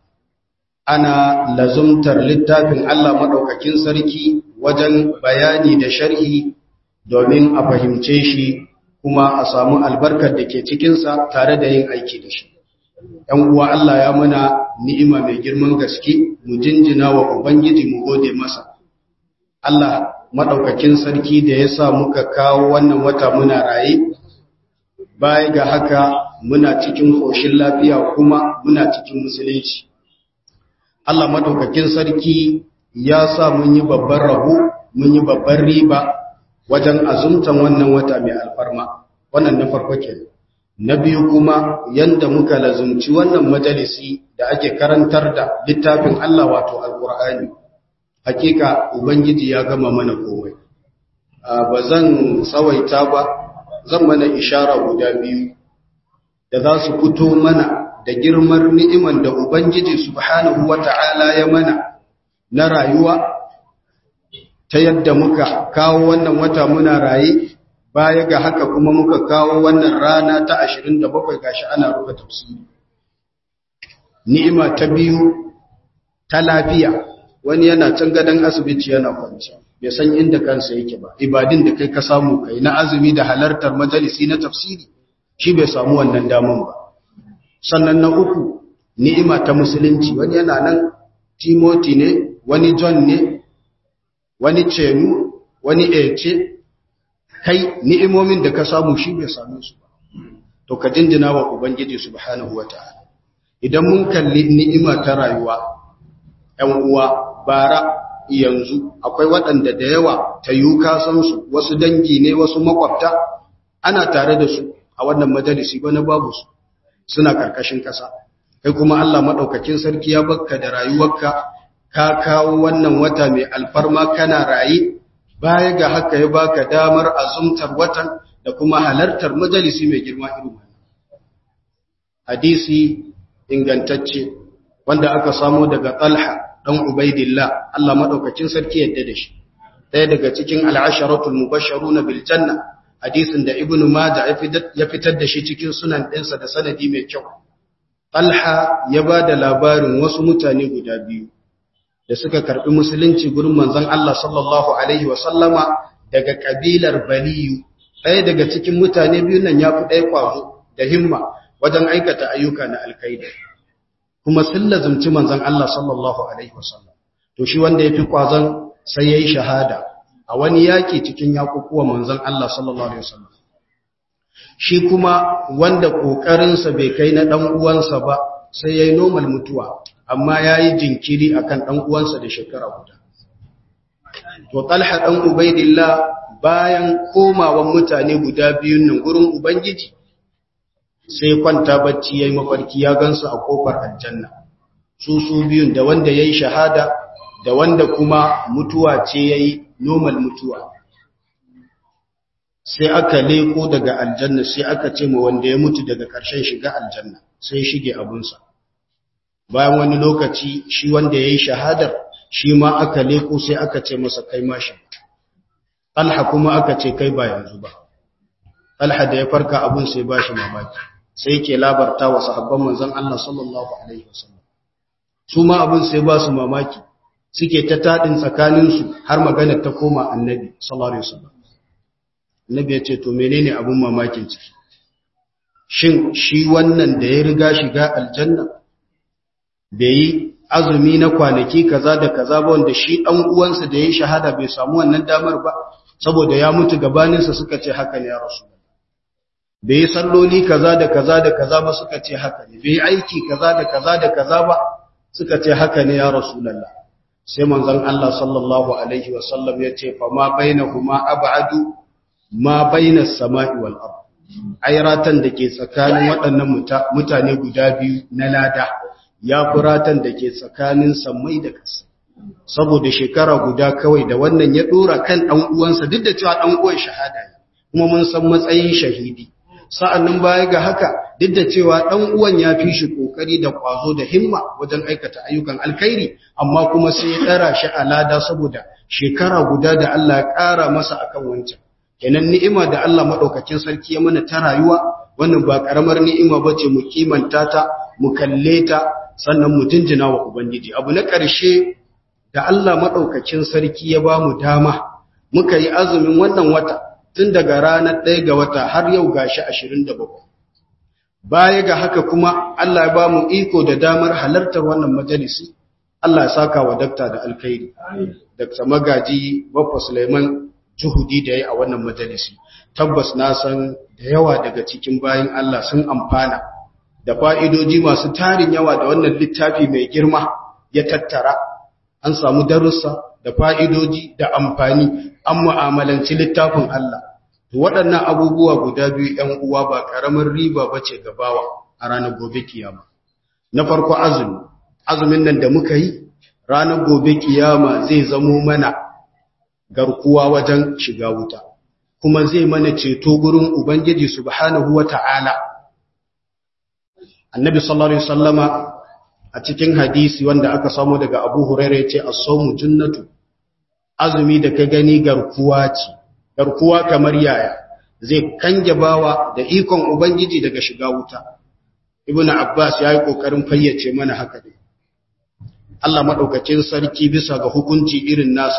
ana lazumtar littafin Allah maɗaukakin sarki wajen bayani da sharhi domin a fahimce shi kuma a samu albarkar da ke cikinsa tare da yin aiki da shi. ‘Yan uwa Allah ya mana ni'ima mai girman gaske mu jinjina wa Ubangiji mu gode masa. Allah maɗaukakin sarki da ya sa muka kawo wannan wata muna raye, baya ga haka muna cikin ƙoshin lafiya kuma muna cikin musulunci. Allah maɗaukakin sarki ya sa mun yi babban rabo, mun yi babban riba wajen azumtan wannan wata mai alfarma, wannan na farko ke. Na biyu kuma yanda muka lazumci wannan majalisi da ake karantar da littafin Allah wato Alƙur'ani. Hakika Ubangiji ya gama mana komai. Ba zan tsawaita ba, zan mana ishara guda biyu da za su fito mana da girmar ni'iman da Ubangiji subhanahu wa ta'ala ya mana na rayuwa ta yadda muka kawo wannan wata muna raye baya ga haka kuma muka kawo wannan rana ta 27 gashi ana rufe tafsiri ni'ima ta biyu ta lafiya wani yana can gadon asibiti yana kwanci bai san inda kansa yake ba ibadin da kai ka samu kai na azumi da halartar majalisi na tafsiri shi bai samu wannan daman ba sannan na uku ni'ima ta musulunci wani yana nan timoti ne wani john ne wani cenu wani ece kai ni'imomin da ka samu shi bai same su ba to ka jinjina wa ubangiji subhanahu wataala idan mun kalli ni'ima ta rayuwa ƴan uwa bara yanzu akwai waɗanda da yawa ta yi san su wasu dangi ne wasu makwabta ana tare da su a wannan majalisi ba na babu su suna karkashin ƙasa kai kuma Allah maɗaukakin sarki ya bakka da rayuwarka ka kawo wannan wata mai alfarma kana raye baya ga haka ya baka damar azumtar watan da kuma halartar majalisi mai girma irin wannan hadisi ingantacce wanda aka samo daga Talha dan Ubaidillah Allah maɗaukakin sarki yadda da shi ɗaya daga cikin al'asharatul mubashsharuna bil janna hadisin da Ibn Majah ya fitar da shi cikin sunan ɗinsa da sanadi mai kyau Talha ya ba da labarin wasu mutane guda biyu da suka karɓi musulunci gurin manzon Allah sallallahu Alaihi wasallama daga ƙabilar Baliyu, ɗaya daga cikin mutane biyu nan ya fi ɗaya ƙwazo da himma wajen aikata ayyuka na alkaida. Kuma sun lazumci manzon Allah sallallahu Alaihi wasallam. To shi wanda ya fi ƙwazon sai ya yi shahada a wani yaƙi cikin yaƙuƙuwa manzon Allah sallallahu Alaihi wasallam. Shi kuma wanda ƙoƙarinsa bai kai na ɗan uwansa ba sai ya yi normal mutuwa, amma ya yi jinkiri a kan ɗan'uwansa da shekara guda. To, ɗalha ɗan Ubaidillah bayan komawan mutane guda biyun nan gurin Ubangiji, sai kwanta bacci ya yi mafarki ya gansu a ƙofar aljanna. Su su biyun da wanda ya yi shahada, da wanda kuma mutuwa ce ya yi normal mutuwa. Sai aka leko daga aljanna sai aka ce ma wanda ya mutu daga ƙarshen shiga aljanna, sai shige abunsa. bayan wani lokaci shi wanda ya yi shahadar shi ma aka leko sai aka ce masa kai mashi talha kuma aka ce kai ba yanzu ba talha da ya farka abun sai ba shi mamaki sai ke labarta wa sahabban manzon Allah sallallahu alaihi wasallam su ma abun sai ba su mamaki suke ta tadin tsakaninsu har magana ta koma annabi sallallahu alaihi wasallam annabi ya ce to menene abun mamakin ciki shin shi wannan da ya riga shiga aljanna bai yi azumi na kwanaki kaza da kaza ba wanda shi ɗan uwansa da ya yi shahada bai samu wannan damar ba saboda ya mutu gabaninsa suka ce haka ne ya rasu bai yi salloli kaza da kaza da kaza ba suka ce haka ne bai yi aiki kaza da kaza da kaza ba suka ce haka ne ya rasu sai manzon Allah sallallahu alaihi wasallam ya ce fa ma bainahuma ab'adu ma bainas sama'i wal ard ayratan da ke tsakanin waɗannan mutane guda biyu na lada ya furatan da ke tsakanin sammai da ƙasa saboda shekara guda kawai da wannan ya dora kan dan uwansa duk da cewa dan uwan shahada ne kuma mun san matsayin shahidi sa'annan baya ga haka duk da cewa dan uwan ya fi shi kokari da kwazo da himma wajen aikata ayyukan alkhairi amma kuma sai ya dara shi alada saboda shekara guda da Allah ya kara masa akan wancan kenan ni'ima da Allah madaukakin sarki ya mana ta rayuwa wannan ba karamar ni'ima bace mu kimanta ta mu kalle ta sannan mu jinjina wa ubangiji abu na ƙarshe da Allah madaukakin sarki ya ba mu dama muka yi azumin wannan wata tun daga ranar ɗaya ga wata har yau gashi 27 baya ga haka kuma Allah ya ba mu iko da damar halartar wannan majalisi Allah ya saka wa dakta da alkhairi dakta magaji Baffa Suleiman juhudi da ya a wannan majalisi tabbas na san da yawa daga cikin bayan Allah sun amfana da fa'idoji masu tarin yawa da wannan littafi mai girma ya tattara an samu darussa da fa'idoji da amfani an mu'amalanci littafin Allah waɗannan abubuwa guda biyu ‘yan uwa ba ƙaramin riba ba ce gabawa a ranar gobe kiyama na farko azumi azumin nan da muka yi ranar gobe kiyama zai zamo mana garkuwa wajen shiga wuta kuma zai mana ceto gurin ubangiji subhanahu wata'ala annabi sallallahu alaihi wasallama a cikin hadisi wanda aka samu daga abu hurairah yace as-sawmu jannatu azumi da ka gani garkuwa ce garkuwa kamar yaya zai kange bawa da ikon ubangiji daga shiga wuta ibnu abbas yayi kokarin fayyace mana haka ne Allah madaukakin sarki bisa ga hukunci irin nasa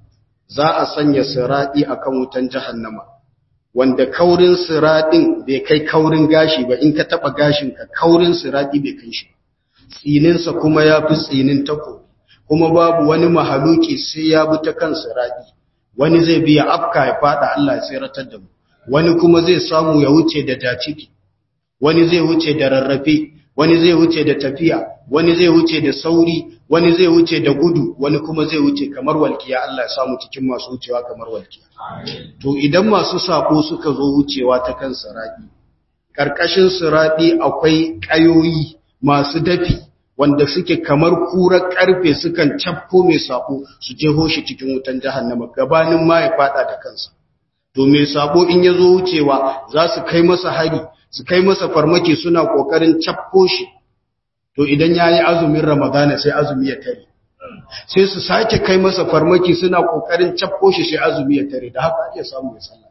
za a sanya siradi akan wutan jahannama wanda kaurin siradin bai kai kaurin gashi ba in ka taba gashin ka kaurin siradi bai kai shi tsininsa kuma ya fi tsinin tako kuma babu wani mahaluki sai ya bi ta kan siradi wani zai biya afka ya fada Allah ya tsiratar da mu wani kuma zai samu ya wuce da daciki wani zai wuce da rarrafe wani zai wuce da tafiya wani zai wuce da sauri wani zai wuce da gudu wani kuma zai wuce kamar walkiya Allah ya samu cikin masu wucewa kamar walkiya to idan masu sako suka zo wucewa ta kan siradi karkashin siradi akwai kayoyi masu dafi wanda suke kamar kurar karfe sukan cafko mai sako su jeho shi cikin wutan jahannama gabanin ma ya fada da kansa to mai sabo in ya zo wucewa za su kai masa hari su kai masa farmaki suna kokarin cafko shi to idan ya yi azumin ramadana sai azumi ya tare sai su sake kai masa farmaki suna kokarin cafko shi sai azumi ya tare da haka ake samu ya sallah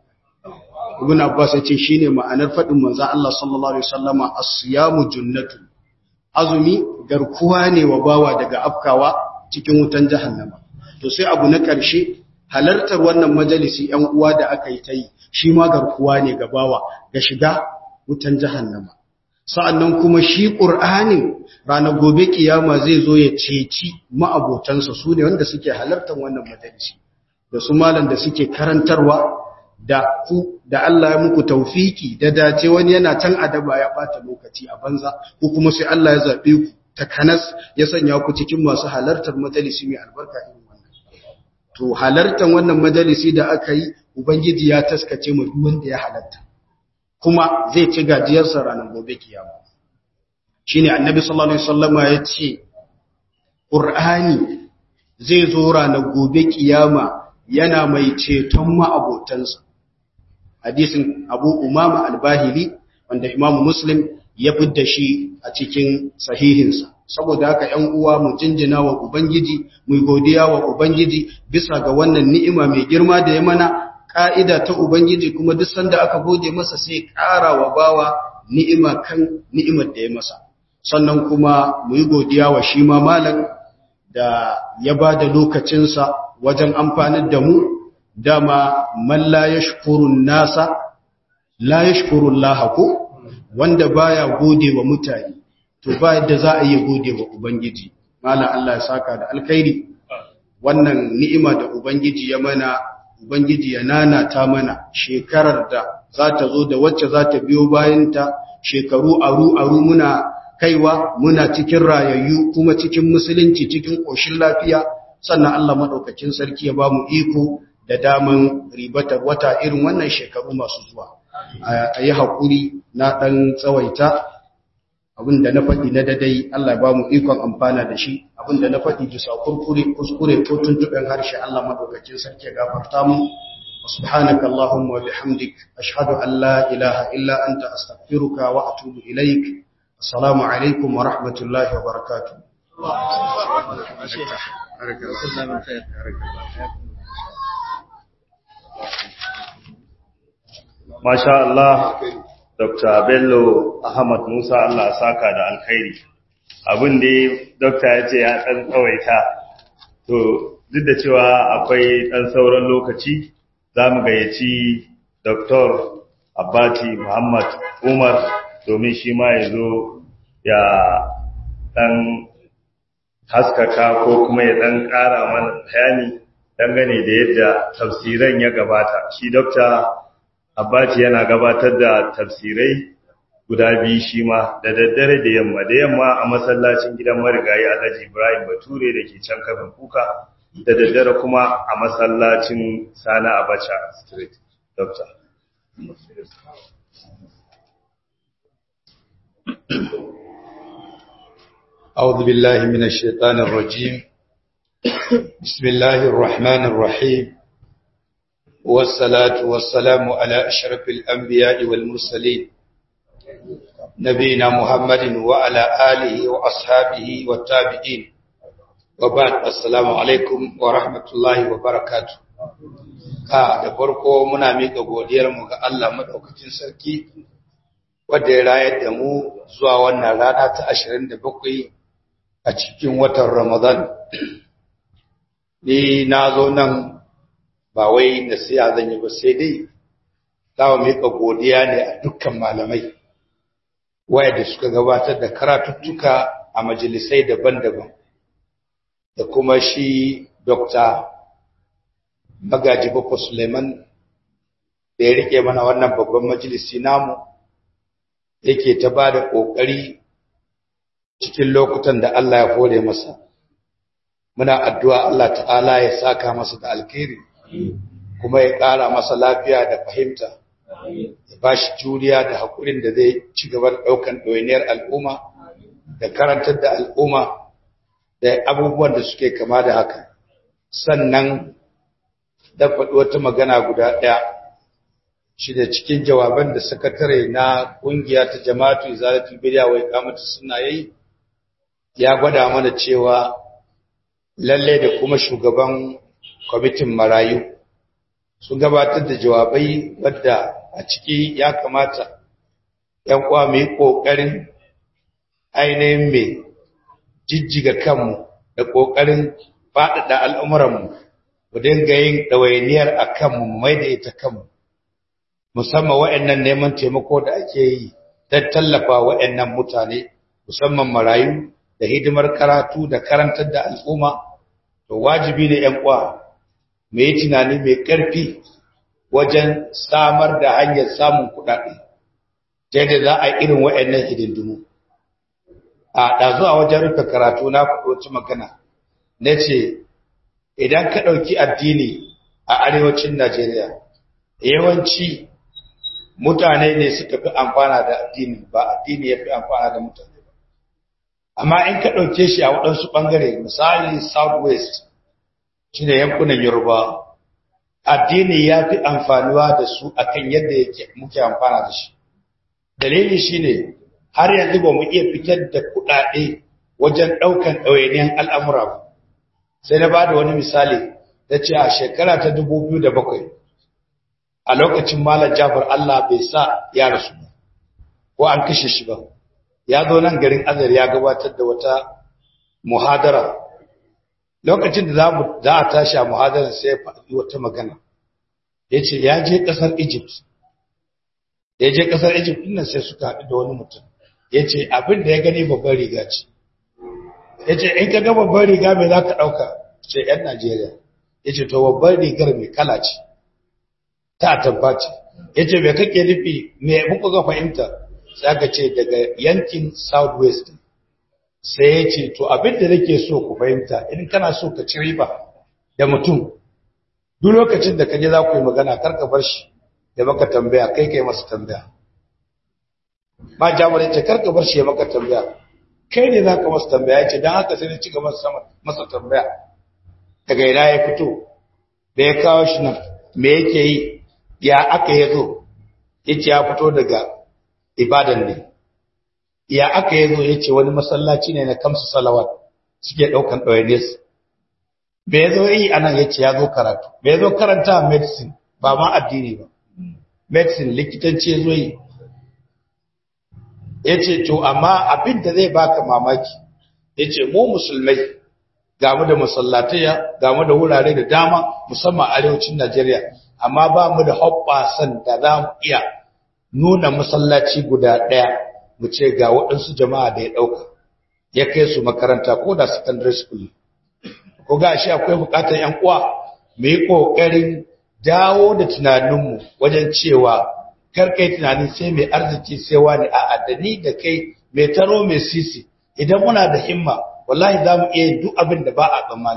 ibn abbas ya ce shine ma'anar fadin manzon Allah sallallahu alaihi wasallama as-siyamu junnatu azumi garkuwa ne wa bawa daga afkawa cikin wutan jahannama to sai abu na ƙarshe halartar wannan majalisi ‘yan uwa da aka yi ta yi shi ma garkuwa ne ga bawa ga shiga wutan jahannama sa'annan kuma shi ƙur'anin ranar gobe kiyama zai zo ya ceci ma'abotansa su ne wanda suke halartar wannan majalisi da su malam da suke karantarwa da ku da Allah ya muku taufiki da dace wani yana can adaba ya bata lokaci a banza ko kuma sai Allah ya zabe ku takanas ya sanya ku cikin masu halartar majalisi mai albarka irin wannan to halartar wannan majalisi da aka yi ubangiji ya taskace mu duk wanda ya halarta kuma zai ci gajiyar sa ranar gobe kiyama shine annabi sallallahu alaihi wasallama ya ce qur'ani zai zo ranar gobe kiyama yana mai ceton ma'abotansa hadisin abu umama albahili wanda imamu muslim ya fidda shi a cikin sahihinsa saboda haka ‘yan uwa mu jinjina wa ubangiji mu godiya wa ubangiji bisa ga wannan ni'ima mai girma da ya mana ƙa'ida ta ubangiji kuma duk sanda aka gode masa sai ƙara wa bawa ni'ima kan ni'imar da ya masa sannan kuma mu yi godiya wa shi ma malam da ya ba da lokacinsa wajen amfanar da mu dama man la yashkurun nasa la yashkurun lahako wanda baya gode wa mutane to ba yadda za a iya gode wa ubangiji malam Allah ya saka da alkhairi wannan ni'ima da ubangiji ya mana ubangiji ya nanata mana shekarar da za ta zo da wacce za ta biyo bayanta shekaru aru aru muna kaiwa muna cikin rayayyu kuma cikin musulunci cikin koshin lafiya sannan Allah madaukakin sarki ya ba mu iko da daman ribatar wata irin wannan shekaru masu zuwa a yi haƙuri na ɗan tsawaita abinda na faɗi na dadai Allah ba mu ikon amfana da shi abinda na faɗi bisa kurkure kuskure ko tuntuɓen harshe Allah madaukakin sarki ya gafarta mu سبحانك اللهم وبحمدك أشهد أن لا إله إلا أنت أستغفرك وأتوب إليك السلام عليكم ورحمة الله وبركاته Masha Allah, Dr. Bello Ahmad Musa Allah saka da alkhairi. Abin da Dr. ya ce ya ɗan tsawaita, to duk da cewa akwai ɗan sauran lokaci, za mu gayyaci Dr. Abbati Muhammad Umar domin shi ma ya zo ya ɗan haskaka ko kuma ya ɗan ƙara mana bayani dangane da yadda tafsiran ya gabata. Shi Dr. Abbati yana gabatar da tafsirai guda biyu shi ma da daddare da yamma da yamma a masallacin gidan marigayi Alhaji Ibrahim Bature da ke can kafin kuka da daddare kuma a masallacin Sani Abacha Street. Doctor. أعوذ بالله من الشيطان الرجيم بسم الله الرحمن الرحيم والصلاة والسلام على أشرف الأنبياء والمرسلين نبينا محمد وعلى آله وأصحابه والتابعين وبعد السلام عليكم ورحمة الله وبركاته a da farko muna miƙa godiyarmu ga Allah maɗaukacin sarki wadda ya rayar da mu zuwa wannan rana ta 27 a cikin watan Ramadan. Ni na zo nan ba wai nasiya zan yi ba sai dai za mu miƙa godiya ne a dukkan malamai wayanda suka gabatar da karatuttuka a majalisai daban-daban da kuma shi Dr. Magaji Baffa Suleiman da ya rike mana wannan babban majalisi namu yake ta ba da ƙoƙari cikin lokutan da Allah ya hore masa. Muna addu'a Allah ta'ala ya saka masa da alkhairi kuma ya ƙara masa lafiya da fahimta, ya ba shi juriya da haƙurin da zai ci gaba da ɗaukan ɗoyiniyar al'umma da karantar da al'umma da abubuwan da suke kama da haka. Sannan da faɗi wata magana guda ɗaya shi da cikin jawaban da sakatare na ƙungiya ta jama'atu izalatul bidiya wai kamata suna yi ya gwada mana cewa lalle da kuma shugaban kwamitin marayu sun gabatar da jawabai wadda a ciki ya kamata ‘yan uwa mu yi ƙoƙarin ainihin mai jijjiga kanmu da ƙoƙarin faɗaɗa al'umuranmu mu dinga yin ɗawainiyar a kanmu mu mai da ita kanmu musamman wa'annan neman taimako da ake yi don tallafa wa'annan mutane musamman marayu da hidimar karatu da karantar da al'umma to wajibi ne ‘yan uwa mu yi tunani mai ƙarfi wajen samar da hanyar samun kuɗaɗe ta yadda za a yi irin wa'annan hidindimu a ɗazu a wajen rufe karatu na faɗo magana na ce idan ka ɗauki addini a arewacin Najeriya, yawanci mutane ne suka fi amfana da addini ba addini ya fi amfana da mutane ba. Amma in ka ɗauke shi a waɗansu ɓangare, misali Southwest, shi ne yankunan Yoruba, addini ya fi amfanuwa da su akan yadda muke amfana da shi. Dalili shi ne, har yanzu ba mu iya fitar da kuɗaɗe wajen ɗaukan ɗawainiyan al'amura ba. sai na ba da wani misali da ce a shekara ta bakwai, a lokacin malar jafar Allah bai sa ya rasu ba ko an kashe shi ba ya zo nan garin azar ya gabatar da wata muhadara lokacin da za a tashi a muhadara sai ya faɗi wata magana ya ce ya je ƙasar egypt ya je ƙasar egypt nan sai suka haɗu da wani mutum ya ce abin da ya gani babban riga ce ya ce in ka ga babban riga mai za ka ɗauka ce ‘yan Najeriya ya ce to babban rigar mai kala ce ta tabbaci ya ce mai kake nufi mai muku ga fahimta sai aka ce daga yankin southwest sai ya ce to abin da nake so ku fahimta in kana so ka ci riba da mutum duk lokacin da ka je za ku yi magana kar ka bar shi da maka tambaya kai kai masa tambaya ma jamar ya ce karka bar shi ya maka tambaya kai ne za ka masa tambaya ya ce don haka sai na cika masa tambaya daga ina ya fito da ya kawo shi nan me yake yi ya aka ya zo ya ce ya fito daga ibadan ne ya aka ya zo ya ce wani masallaci ne na kamsu salawat suke ɗaukan ɗawainiyarsu me ya zo yi a nan ya ce ya zo karatu me ya zo karanta medicine ba ma addini ba medicine likitanci ya zo yi ya ce to amma abin da zai baka mamaki ya ce mu musulmai gamu da masallataya gamu da wurare da dama musamman arewacin najeriya amma ba mu da hoɓɓasan da za mu iya nuna masallaci guda ɗaya mu ce ga waɗansu jama'a da ya ɗauka ya kai su makaranta ko da secondary school ko ga shi akwai buƙatar ‘yan uwa mu yi ƙoƙarin dawo da tunaninmu wajen cewa kar kai tunanin sai mai arziki sai wani a'a da ni da kai mai taro mai sisi idan muna da himma wallahi za mu iya duk abin da ba a tsammani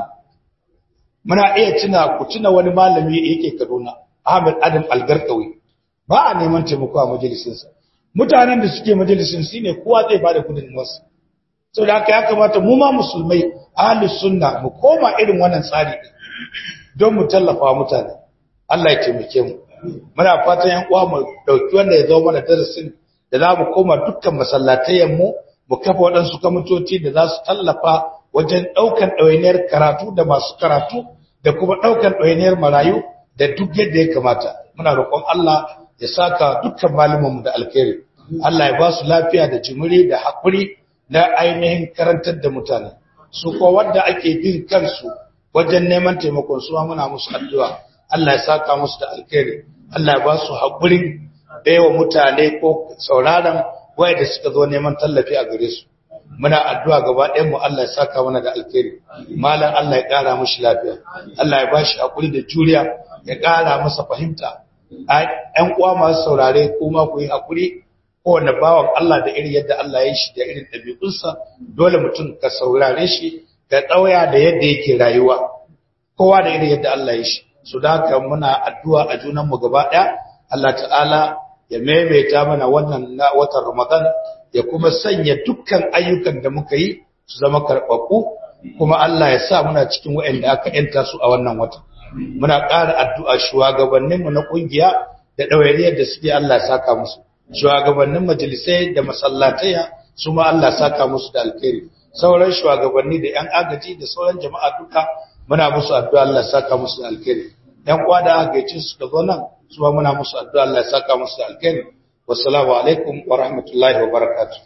muna iya tuna ku tuna wani malami yake Kaduna Ahmed Adam Algarkawi ba a neman taimako a majalisinsa mutanen da suke majalisin su ne kowa zai bada kudin wasu sau da haka ya kamata mu ma musulmai ahlus sunna mu koma irin wannan tsari don mu tallafa mutane Allah ya taimake mu muna fatan yan uwa mu dauki wanda ya zama mana darasin da za mu koma dukkan masallatayen mu mu kafa waɗansu kamitoci da za su tallafa wajen ɗaukan ɗawainiyar karatu da masu karatu da kuma ɗaukan ɗawainiyar marayu da duk yadda ya kamata muna roƙon Allah ya saka dukkan malumanmu da alkhairi Allah ya ba su lafiya da jimiri da haƙuri na ainihin karantar da mutane su ko wanda ake bin kansu wajen neman taimakon su muna musu addu'a Allah ya saka musu da alkhairi Allah ya ba su haƙurin baiwa mutane ko sauraron da suka zo neman tallafi a gare su muna addu'a gaba ɗayan mu Allah ya saka mana da alkhairi malam Allah ya ƙara mishi lafiya Allah ya ba shi haƙuri da juriya ya ƙara masa fahimta ‘yan uwa masu saurare kuma ku yi haƙuri kowane bawan Allah da irin yadda Allah ya shi da irin ɗabi'unsa dole mutum ka saurare shi ka ɗauya da yadda yake rayuwa kowa da irin yadda Allah ya shi su da haka muna addu'a a junanmu gaba ɗaya Allah ta'ala ya maimaita mana wannan na watan Ramadan ya kuma sanya dukkan ayyukan da muka yi su zama karɓaɓɓu kuma Allah ya sa muna cikin waɗanda aka ‘yanta su a wannan watan. muna ƙara addu'a shugabanninmu na ƙungiya da ɗawainiyar da suke Allah saka musu, shugabannin majalisai da masallataya su ma Allah saka musu da alkhairi, sauran shugabanni da ‘yan agaji da sauran jama'a duka muna musu addu'a Allah saka musu da alkhairi. ‘Yan kwa da agaici suka zo nan su ma muna musu addu'a Allah saka musu da alkhairi. Wassalamu alaikum wa rahmatullahi wa barakatuh.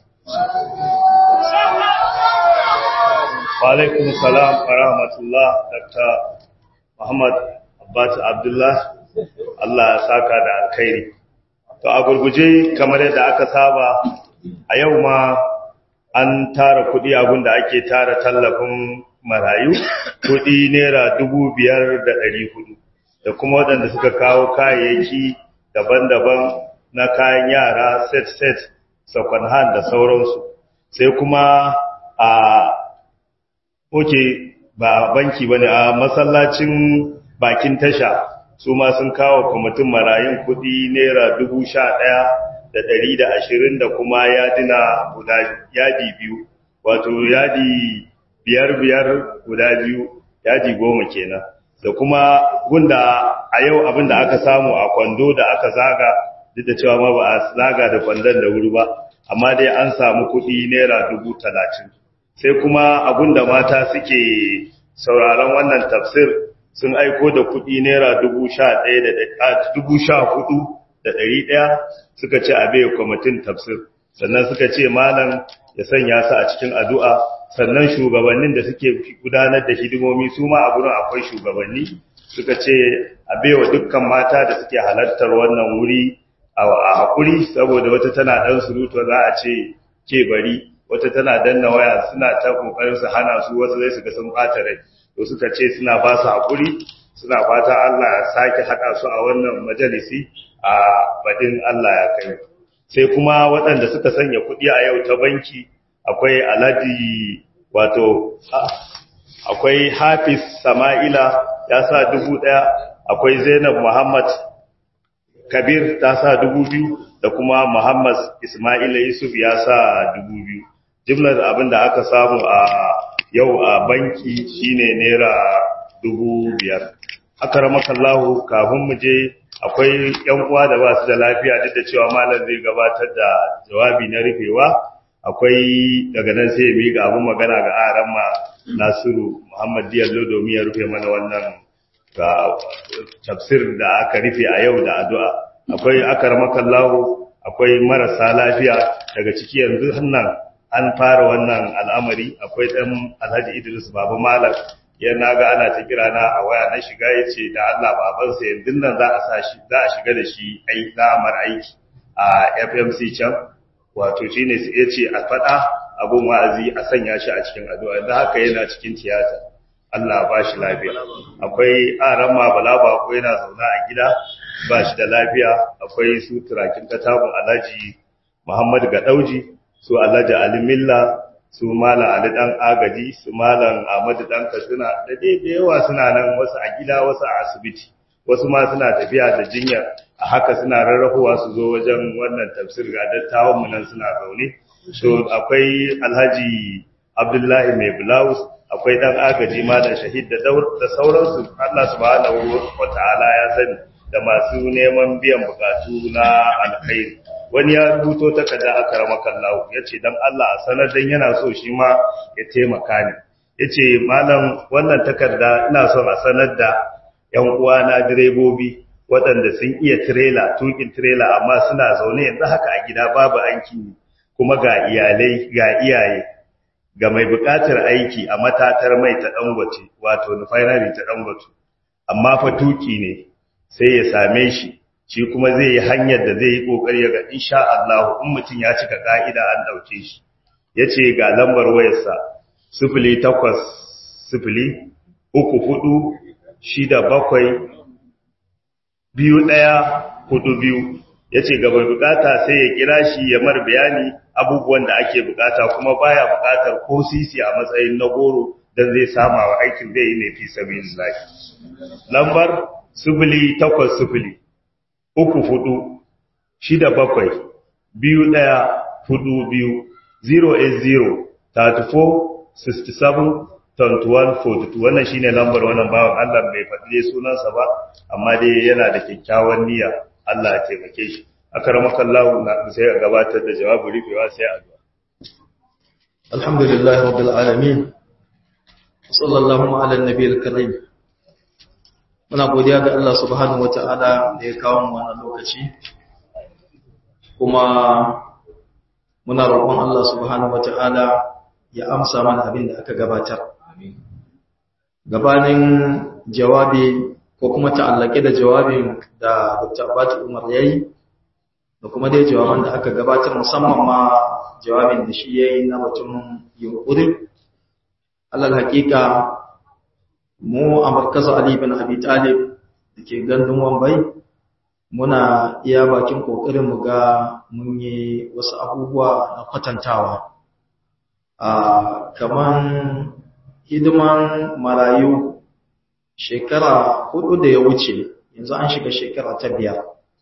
Wa alaikum salam wa rahmatullah, Dr. Muhammad Abbas Abdullah Allah ya saka da alkhairi to a gurguje kamar yadda aka saba a yau ma an tara kudi abinda ake tara tallafin marayu kudi naira dubu biyar da ɗari hudu da kuma waɗanda suka kawo kayayyaki daban-daban na kayan yara set-set second hand da sauransu sai kuma a oke ba banki bane a masallacin bakin tasha su ma sun kawo kwamitin marayun kudi naira dubu sha ɗaya da ɗari da ashirin da kuma yadina guda yadi biyu wato yadi biyar biyar guda biyu yadi goma kenan da kuma gunda a yau abin da aka samu a kwando da aka zaga duk da cewa ma ba a zaga da kwandon da wuri ba amma dai an samu kudi naira dubu talatin sai kuma abin da mata suke sauraron wannan tafsir sun aiko da kuɗi naira dubu sha ɗaya da dubu sha hudu da ɗari ɗaya suka ce a bai kwamitin tafsir sannan suka ce malam ya sanya su a cikin addu'a sannan shugabannin da suke gudanar da hidimomi su ma a gurin akwai shugabanni suka ce a baiwa dukkan mata da suke halartar wannan wuri a haƙuri saboda wata tana ɗan surutu za a ce ke bari wata tana danna waya suna ta ƙoƙarin su hana su wasu zai su ga sun ɓata rai to suka ce suna ba su haƙuri suna fata Allah ya sake haɗa su a wannan majalisi a badin Allah ya kai sai kuma waɗanda suka sanya kuɗi a yau ta banki akwai alhaji wato akwai hafiz sama'ila ya sa dubu ɗaya akwai zainab muhammad kabir ta sa dubu biyu da kuma Muhammad Ismail Yusuf ya sa dubu biyu jimlar abin da aka samu a yau a banki shine naira dubu biyar akaramakallahu kafin mu je akwai yan uwa da ba su da lafiya duk da cewa malam zai gabatar da jawabi na rufewa akwai daga nan sai ya miƙa abin magana ga aran ma Nasiru Muhammad Diallo domin ya rufe mana wannan ga tafsir da aka rufe a yau da addu'a akwai akaramakallahu akwai marasa lafiya daga ciki yanzu hannan an fara wannan al'amari akwai dan Alhaji Idris Baba Malam ya naga ana ta kira na a waya na shiga yace da Allah babansa yanzu nan za a sa shi za a shiga da shi ai za a mar aiki a FMC can wato shine sai yace a fada abun wa'azi a sanya shi a cikin addu'a da haka yana cikin tiyata Allah ba shi lafiya akwai aran ma bala ba ko yana zauna a gida ba shi da lafiya akwai su turakin katabun Alhaji Muhammad Gadauji su Alhaji Ali Milla su Malam Ali dan Agaji su Malam Ahmadu dan Katsina da dai da yawa suna nan wasu a gida wasu a asibiti wasu ma suna tafiya da jinya a haka suna rarrafowa su zo wajen wannan tafsir ga dattawan mu nan suna zaune so akwai Alhaji Abdullahi Mai Blouse akwai dan agaji Malam Shahid da da sauransu Allah subhanahu wataala ya sani da masu neman biyan bukatu na alkhairi wani ya rubuto takarda a karamakan lahu ya ce don Allah a sanar don yana so shi ma ya taimaka ne ya ce malam wannan takarda ina son a sanar da ‘yan uwana direbobi waɗanda sun iya tirela tukin tirela amma suna zaune yanzu haka a gida babu aiki kuma ga iyalai ga iyaye ga mai buƙatar aiki a matatar mai ta dangote wato refinery ta dangote amma fa tuki ne sai ya same shi shi kuma zai yi hanyar da zai yi kokari ga insha Allah in mutum ya cika ka'ida an dauke shi yace ga lambar wayarsa 08 uku hudu shida bakwai biyu ɗaya hudu biyu yace ga mai bukata sai ya kira shi ya mar bayani abubuwan da ake bukata kuma baya bukatar ko sisi a matsayin na goro dan zai sama wa aikin zai yi ne fi sabilillah lambar sifili takwas sifili uku hudu shida bakwai biyu ɗaya hudu biyu 080 34 67 21 42 wannan shine lambar wannan bawan Allah bai faɗi sunansa ba amma dai yana da kyakkyawan niyya Allah ya taimake shi akaramaka Allah na sai a gabatar da jawabi rufewa sai addu'a alhamdulillah rabbil alamin sallallahu ala nabiyil karim muna godiya ga Allah subhanahu wata'ala da ya kawo mu wannan lokaci kuma muna roƙon Allah subhanahu wata'ala ya amsa mana abin da aka gabatar gabanin jawabi ko kuma ta'allake da jawabin da Dr. Abatu Umar yayi da kuma dai jawaban da aka gabatar musamman ma jawabin da shi yayi na batun yunkuri alal haƙiƙa mu a markazin Ali bin Abi Talib da ke gandun Wambai muna iya bakin kokarin mu ga mun yi wasu abubuwa na kwatantawa a kaman hidiman marayu shekara hudu da ya wuce yanzu an shiga shekara ta biyar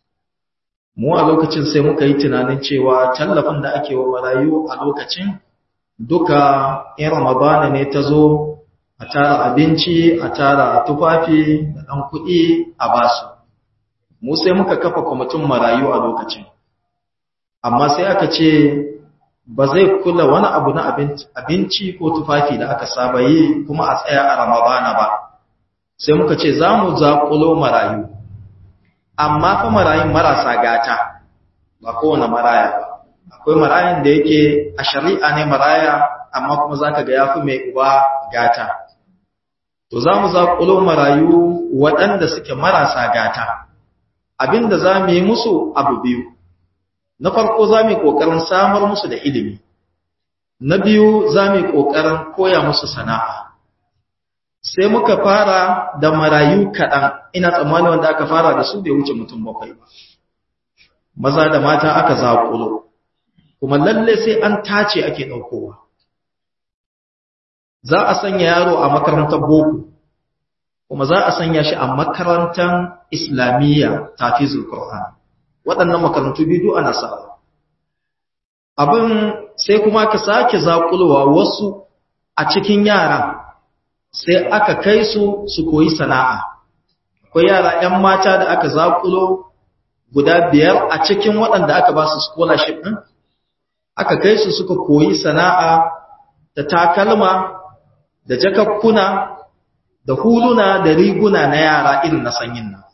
mu a lokacin sai muka yi tunanin cewa tallafin da ake wa marayu a lokacin duka in ramadana ne ta zo a tara abinci a tara tufafi da ɗan kuɗi a basu mu sai muka kafa kwamitin marayu a lokacin amma sai aka ce ba zai kula wani abu na abinci ko tufafi da aka saba yi kuma a tsaya a ramadana ba sai muka ce za mu zaƙulo marayu amma fa marayun marasa gata ba kowane maraya ba akwai marayan da yake a shari'a ne maraya amma kuma za ka ga ya fi mai uba gata to za mu zaƙulo marayu waɗanda suke marasa gata abinda za mu yi musu abu biyu na farko za mu yi ƙoƙarin samar musu da ilimi na biyu za mu yi ƙoƙarin koya musu sana'a sai muka fara da marayu kaɗan ina tsammani wanda aka fara da su bai wuce mutum bakwai ba maza da mata aka zaƙulo kuma lalle sai an tace ake ɗaukowa za a sanya yaro a makarantar boko kuma za a sanya shi a makarantar islamiyya tafizul qur'an waɗannan makarantu biyu ana sawa abin sai kuma ka sake zakulowa wasu a cikin yara sai aka kai su su koyi sana'a akwai yara 'yan mata da aka zakulo guda biyar a cikin waɗanda aka ba su scholarship ɗin aka kai su suka koyi sana'a da takalma da jakakkuna da huluna da riguna na yara irin na sanyin nan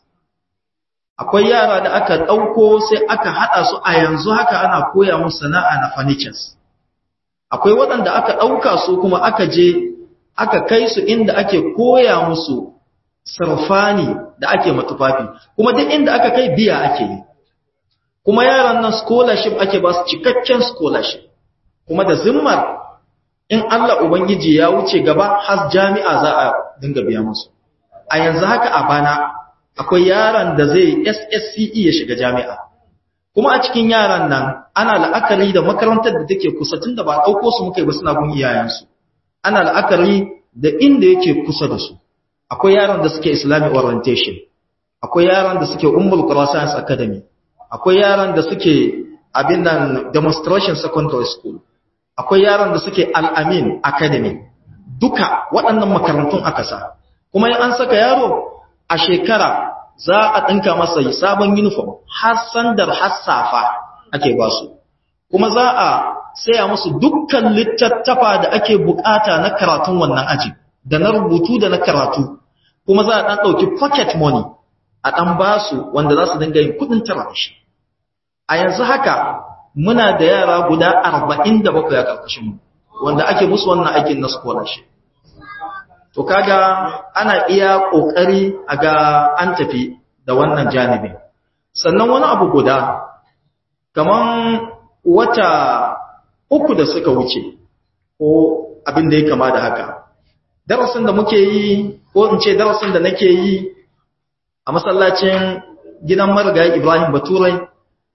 akwai yara da aka ɗauko sai aka haɗa su a yanzu haka ana koya musu sana'a na furnitures akwai waɗanda aka ɗauka su kuma aka je aka kai su inda ake koya musu sarfani da ake matufafi kuma duk inda aka kai biya ake yi kuma yaran nan scholarship ake ba su cikakken scholarship kuma da zimmar in Allah Ubangiji ya wuce gaba har jami'a za a dinga biya musu a yanzu haka a bana akwai yaran da zai SSCE ya shiga jami'a kuma a cikin yaran nan ana la'akari da makarantar da take kusa tun da ba ɗauko su muka yi ba suna gun iyayensu ana la'akari da inda yake kusa da su akwai yaran da suke islamic orientation akwai yaran da suke ummul qura science academy akwai yaran da suke abin nan demonstration secondary school akwai yaran da suke al-amin academy duka waɗannan makarantun aka sa kuma in an saka yaro a shekara za a ɗinka masa sabon uniform har sandar har safa ake ba su kuma za a saya musu dukkan littattafa da ake bukata na karatun wannan aji da na rubutu da na karatu kuma za a ɗan ɗauki pocket money a ɗan ba su wanda za su dinga yin kuɗin tara da shi a yanzu haka muna da yara guda arba'in da bakwai a ƙarƙashinmu wanda ake musu wannan aikin na scholarship to kaga ana iya ƙoƙari a ga an tafi da wannan janibin sannan wani abu guda kaman wata uku da suka wuce ko abin da ya kama da haka darasin da muke yi ko in ce darasin da nake yi a masallacin gidan marigayi Ibrahim Baturai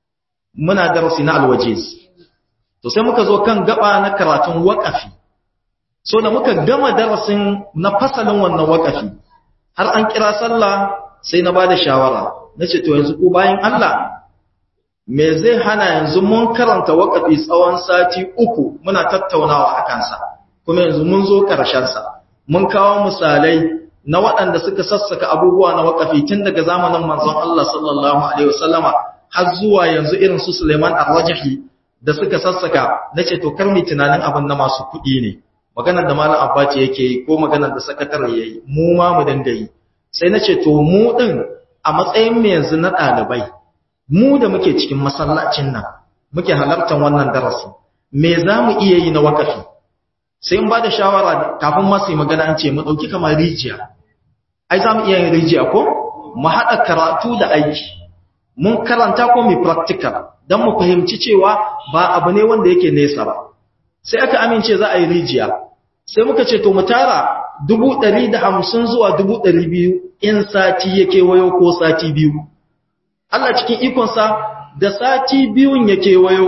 muna darasi na alwajiz to sai muka zo kan gaba na karatun waƙafi so da muka gama darasin na fasalin wannan waƙafi har an kira sallah sai na bada shawara nace to yanzu ko bayan Allah me zai hana yanzu mun karanta waƙafi tsawon sati uku muna tattaunawa a kansa kuma yanzu mun zo sa. mun kawo misalai na waɗanda suka sassaka abubuwa na waƙafi tun daga zamanin manzon Allah sallallahu alaihi wasallama har zuwa yanzu irin su Suleiman Ar-Rajahi da suka sassaka nace to kar mu tunanin abin na masu kuɗi ne maganar da malam Abbaci yake yi ko maganar da sakatare yayi mu ma mu dinga yi sai nace to mu din a matsayin mu yanzu na ɗalibai mu da muke cikin masallacin nan muke halartar wannan darasi me za mu iya yi na wakafi sai in ba da shawara kafin masu yi magana an ce mu ɗauki kamar rijiya ai za mu iya yin rijiya ko mu haɗa karatu da aiki mun karanta ko mu practical don mu fahimci cewa ba abu ne wanda yake nesa ba sai aka amince za a yi rijiya sai muka ce to mu tara dubu ɗari da hamsin zuwa dubu ɗari biyu in sati yake wayo ko sati biyu Allah cikin ikonsa da sati biyun ya kewayo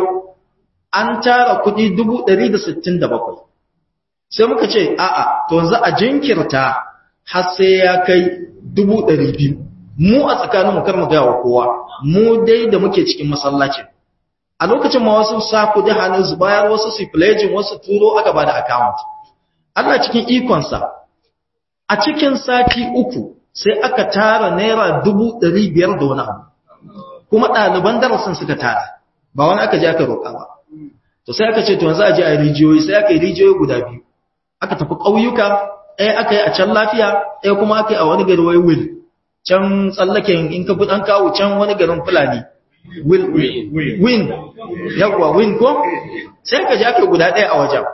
an tara kuɗi bakwai. sai muka ce a'a to yanzu a jinkirta har sai ya kai biyu. mu a tsakaninmu kar mu gaya wa kowa mu dai da muke cikin masallacin a lokacin ma wasu sa kuɗi hannun su bayar wasu su pledging wasu turo aka bada account Allah cikin ikonsa a cikin sati uku sai aka tara naira dubu ɗari biyar da wani abu kuma ɗaliban darasin suka tara ba wani aka je aka roƙa ba to sai aka ce to yanzu a je a yi rijiyoyi sai aka yi rijiyoyi guda biyu aka tafi ƙauyuka ɗaya aka yi a can lafiya ɗaya kuma aka yi a wani gari wai wil can tsallaken in ka fi ɗan kawo can wani garin fulani wil win yawwa win ko sai aka je aka yi guda ɗaya a wajen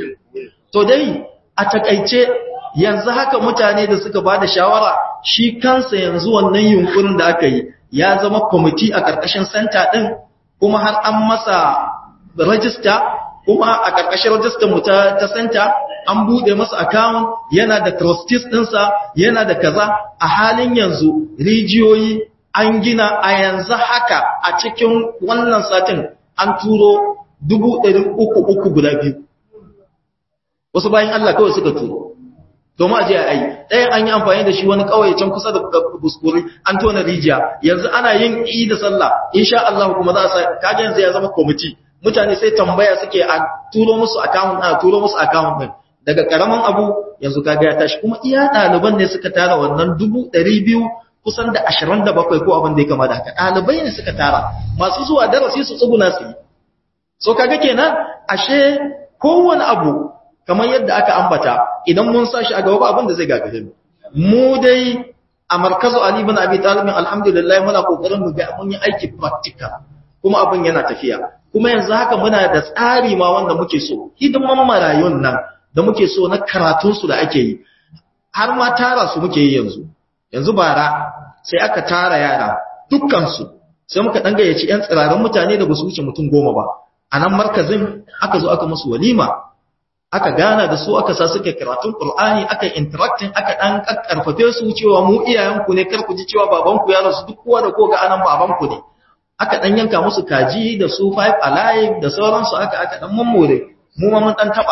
to dai a takaice yanzu haka mutane da suka ba da shawara shi kansa yanzu wannan yunkurin da aka yi ya zama kwamiti a ƙarƙashin senta ɗin kuma har an masa rajista kuma a ƙarƙashin rajistar mu ta senta an buɗe masa account yana da trustees ɗinsa yana da kaza a halin yanzu rijiyoyi an gina a yanzu haka a cikin wannan satin an turo dubu ɗari uku uku guda biyu wasu bayan Allah kawai suka turo domin a je a yi ɗayan an yi amfani da shi wani ƙauye can kusa da buskuri an tona rijiya yanzu ana yin i da sallah insha Allah kuma za a sa kaga yanzu ya zama kwamiti mutane sai tambaya suke a turo musu account a turo musu account din daga karaman abu yanzu kaga ya tashi kuma iya ɗaliban ne suka tara wannan dubu ɗari biyu kusan da ashirin da bakwai ko abin da ya kama da haka ɗalibai ne suka tara masu zuwa darasi su tsuguna su yi so kaga kenan ashe kowane abu kamar yadda aka ambata idan mun sa shi a gaba abin da zai gagare mu mu dai a markazu ali ibn abi talib alhamdulillah muna kokarin mu ga mun yi aiki practical kuma abin yana tafiya kuma yanzu haka muna da tsari ma wanda muke so hidiman marayun nan da muke so na karatun su da ake yi har ma tara su muke yi yanzu yanzu bara sai aka tara yara dukkan su sai muka dan gayyaci yan tsirarin mutane da ba su wuce mutum goma ba a nan markazin aka zo aka musu walima aka gana da su aka sa suke karatun Qur'ani aka interacting aka dan karfafe su cewa mu iyayenku ne kar ku ji cewa babanku ya rasu duk kowa da koga anan babanku ne aka dan yanka musu kaji da su five alive da sauransu aka aka dan mammore mu ma mun dan taba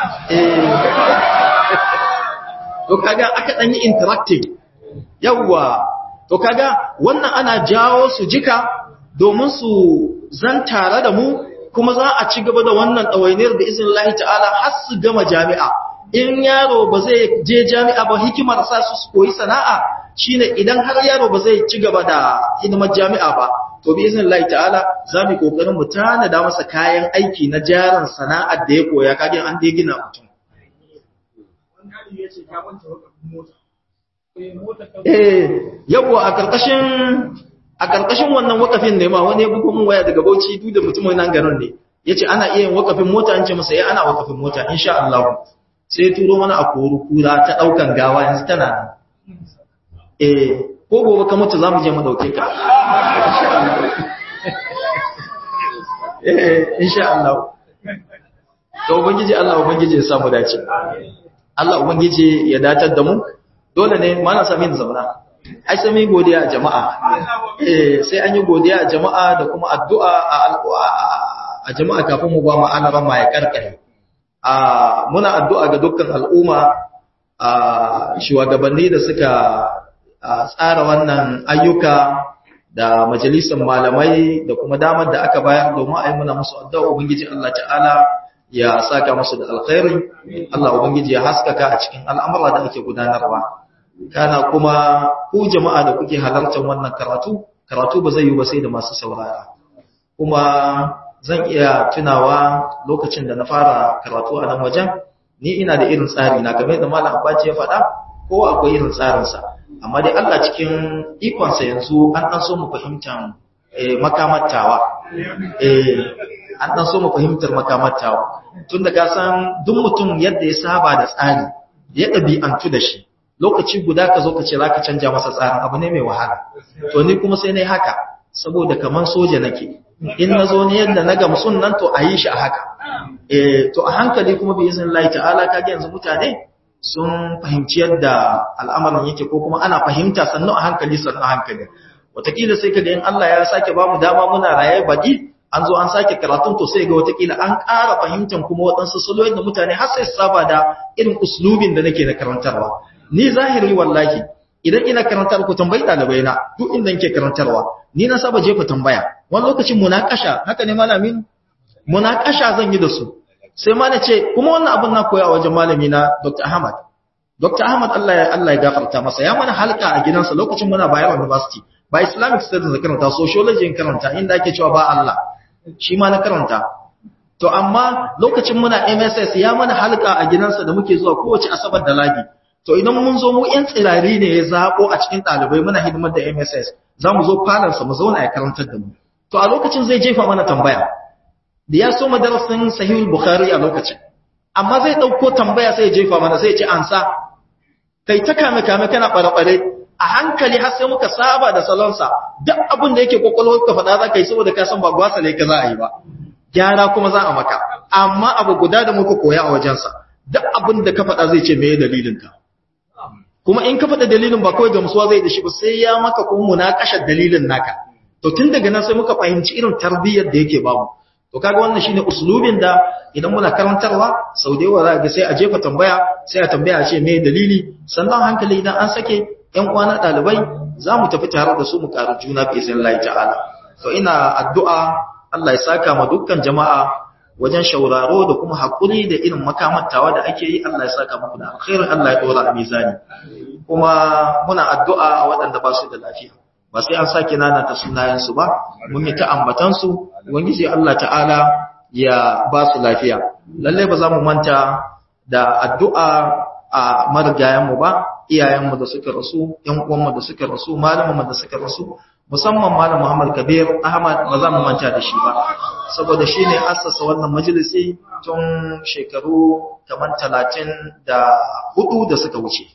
eh to kaga aka dan yi interacting yawa to kaga wannan ana jawo su jika domin su zan tare da mu kuma za a ci gaba da wannan ɗawainiyar da izin Allah ta'ala har su gama jami'a in yaro ba zai je jami'a ba hikimar sa su koyi sana'a shine idan har yaro ba zai ci gaba da hidimar jami'a ba to bi izin Allah ta'ala za mu kokarin mu tanada masa kayan aiki na jaran sana'ar da ya koya kage an dai gina mutum eh yawa a karkashin a ƙarƙashin wannan wakafin ne ma wani ya buga mun waya daga Bauchi duk da mutumin nan garin ne yace ana iya yin wakafin mota an ce masa eh ana wakafin mota insha Allah sai turo mana a koru kura ta daukan gawa yanzu tana nan eh ko gobe ka mutu zamu je mu dauke ka eh insha Allah to ubangiji Allah ubangiji ya samu dace Allah ubangiji ya datar da mu dole ne mana samin zauna ai sai mai godiya a jama'a eh sai an yi godiya a jama'a da kuma addu'a a jama'a kafin mu ba mu ana ran ya karkare a muna addu'a ga dukkan al'umma a shugabanni da suka tsara wannan ayyuka da majalisar malamai da kuma damar da aka bayar domin a yi muna musu addu'a ubangiji Allah ta'ala ya saka musu da alkhairi Allah ubangiji ya haskaka a cikin al'amura da ake gudanarwa kana kuma ku jama'a da kuke halartar wannan karatu karatu ba zai yi ba sai da masu saurara kuma zan iya tunawa lokacin da na fara karatu a nan wajen ni ina da irin tsari na game da malam abaci ya faɗa ko akwai irin tsarinsa amma dai Allah cikin ikonsa yanzu an ɗan so mu fahimtar makamattawa eh an ɗan so mu fahimtar makamattawa tun da ka san duk mutum yadda ya saba da tsari ya ɗabi'antu da shi lokaci guda ka zo ka ce za ka canja masa tsarin abu ne mai wahala to ni kuma sai na yi haka saboda kamar soja nake in na zo ne yadda na gamsun nan to a yi shi a haka eh to a hankali kuma bi izin Allah ta'ala kage yanzu mutane sun fahimci yadda al'amarin yake ko kuma ana fahimta sannu a hankali sannu a hankali wataƙila sai kaga in Allah ya sake ba mu dama muna raye baɗi an zo an sake karatun to sai ga wataƙila an ƙara fahimtar kuma waɗansu saloyin da mutane har sai su saba da irin uslubin da nake na karantarwa ni zahiri wallahi idan ina karantar ku tambayi ɗalibai na duk inda nake karantarwa ni na saba jefa tambaya wani lokacin munakasha haka ne malamin munakasha zan yi da su sai ma na ce kuma wannan abin na koya a wajen malami na Dr. Ahmad Dr. Ahmad Allah ya Allah ya gafarta masa ya mana halka a gidansa lokacin muna Bayero University ba Islamic Studies da karanta sociology in karanta inda ake cewa ba Allah shi ma na karanta to amma lokacin muna MSS ya mana halka a gidansa da muke zuwa kowace asabar da ladi to idan mun zo mu yan tsirari ne ya zabo a cikin ɗalibai muna hidimar da MSS za mu zo falarsa mu zauna ya karantar da mu to a lokacin zai jefa mana tambaya da ya so madarasin sahihul bukhari a lokacin amma zai dauko tambaya sai ya jefa mana sai ya ce ansa kai ta kame kame kana bare a hankali har sai muka saba da salonsa duk abin da yake kokolwar ka faɗa za ka yi saboda ka san ba gwasa ne ka za a yi ba gyara kuma za a maka amma abu guda da muka koya a wajensa duk abin da ka faɗa zai ce meye dalilin ka kuma in ka faɗa dalilin ba kawai gamsuwa zai da shi ba sai ya maka kuma munakashar dalilin naka to tun daga nan sai muka fahimci irin tarbiyyar da yake babu to kaga wannan shine uslubin da idan muna karantarwa sau da yawa za ga sai a jefa tambaya sai a tambaya a ce me dalili sannan hankali idan an sake ƴan uwana ɗalibai za mu tafi tare da su mu ƙaru juna bi izin Allah ta'ala to ina addu'a Allah ya saka ma dukkan jama'a wajen shauraro da kuma haƙuri da irin makamantawa da ake yi Allah ya saka muku da alkhairin Allah ya dora a mizani kuma muna addu'a waɗanda ba su da lafiya ba sai an sake nana ta sunayensu ba mun yi ta ambatansu ubangiji Allah ta'ala ya ba su lafiya lalle ba za mu manta da addu'a a marigayenmu ba iyayenmu da suka rasu ƴan uwanmu da suka rasu malamanmu da suka rasu musamman malam Muhammad Kabir Ahmad ba za mu manta da shi ba saboda shi ne assasa wannan majalisi tun shekaru kamar talatin da hudu da suka wuce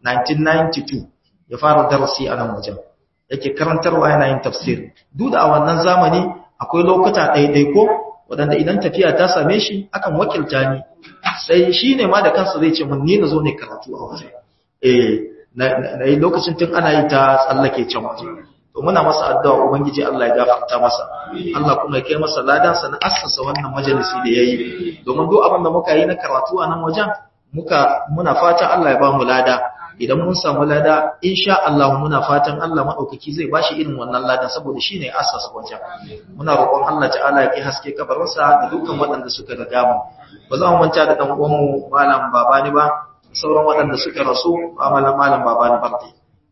1992 ya fara darasi a nan wajen yake karantarwa yana yin tafsir duk da a wannan zamani akwai lokuta ɗaiɗaiko waɗanda idan tafiya ta same shi akan wakilta ni sai shi ne ma da kansa zai ce mun ni na zo ne karatu a waje eh na yi lokacin tun ana yi ta tsallake can waje to muna masa addu'a ubangiji Allah ya gafarta masa Allah kuma ya kai masa ladan sa na assasa wannan majalisi da yayi domin duk abin da muka yi na karatu a nan wajen muka muna fata Allah ya ba mu lada idan mun samu lada insha Allah muna fatan Allah madaukaki zai bashi irin wannan ladan saboda shine assasa wajen muna roƙon Allah ta'ala ya kai haske kabarinsa da dukkan waɗanda suka riga mu ba za mu manta da dan uwan mu malam babani ba sauran waɗanda suka rasu malam malam babani barde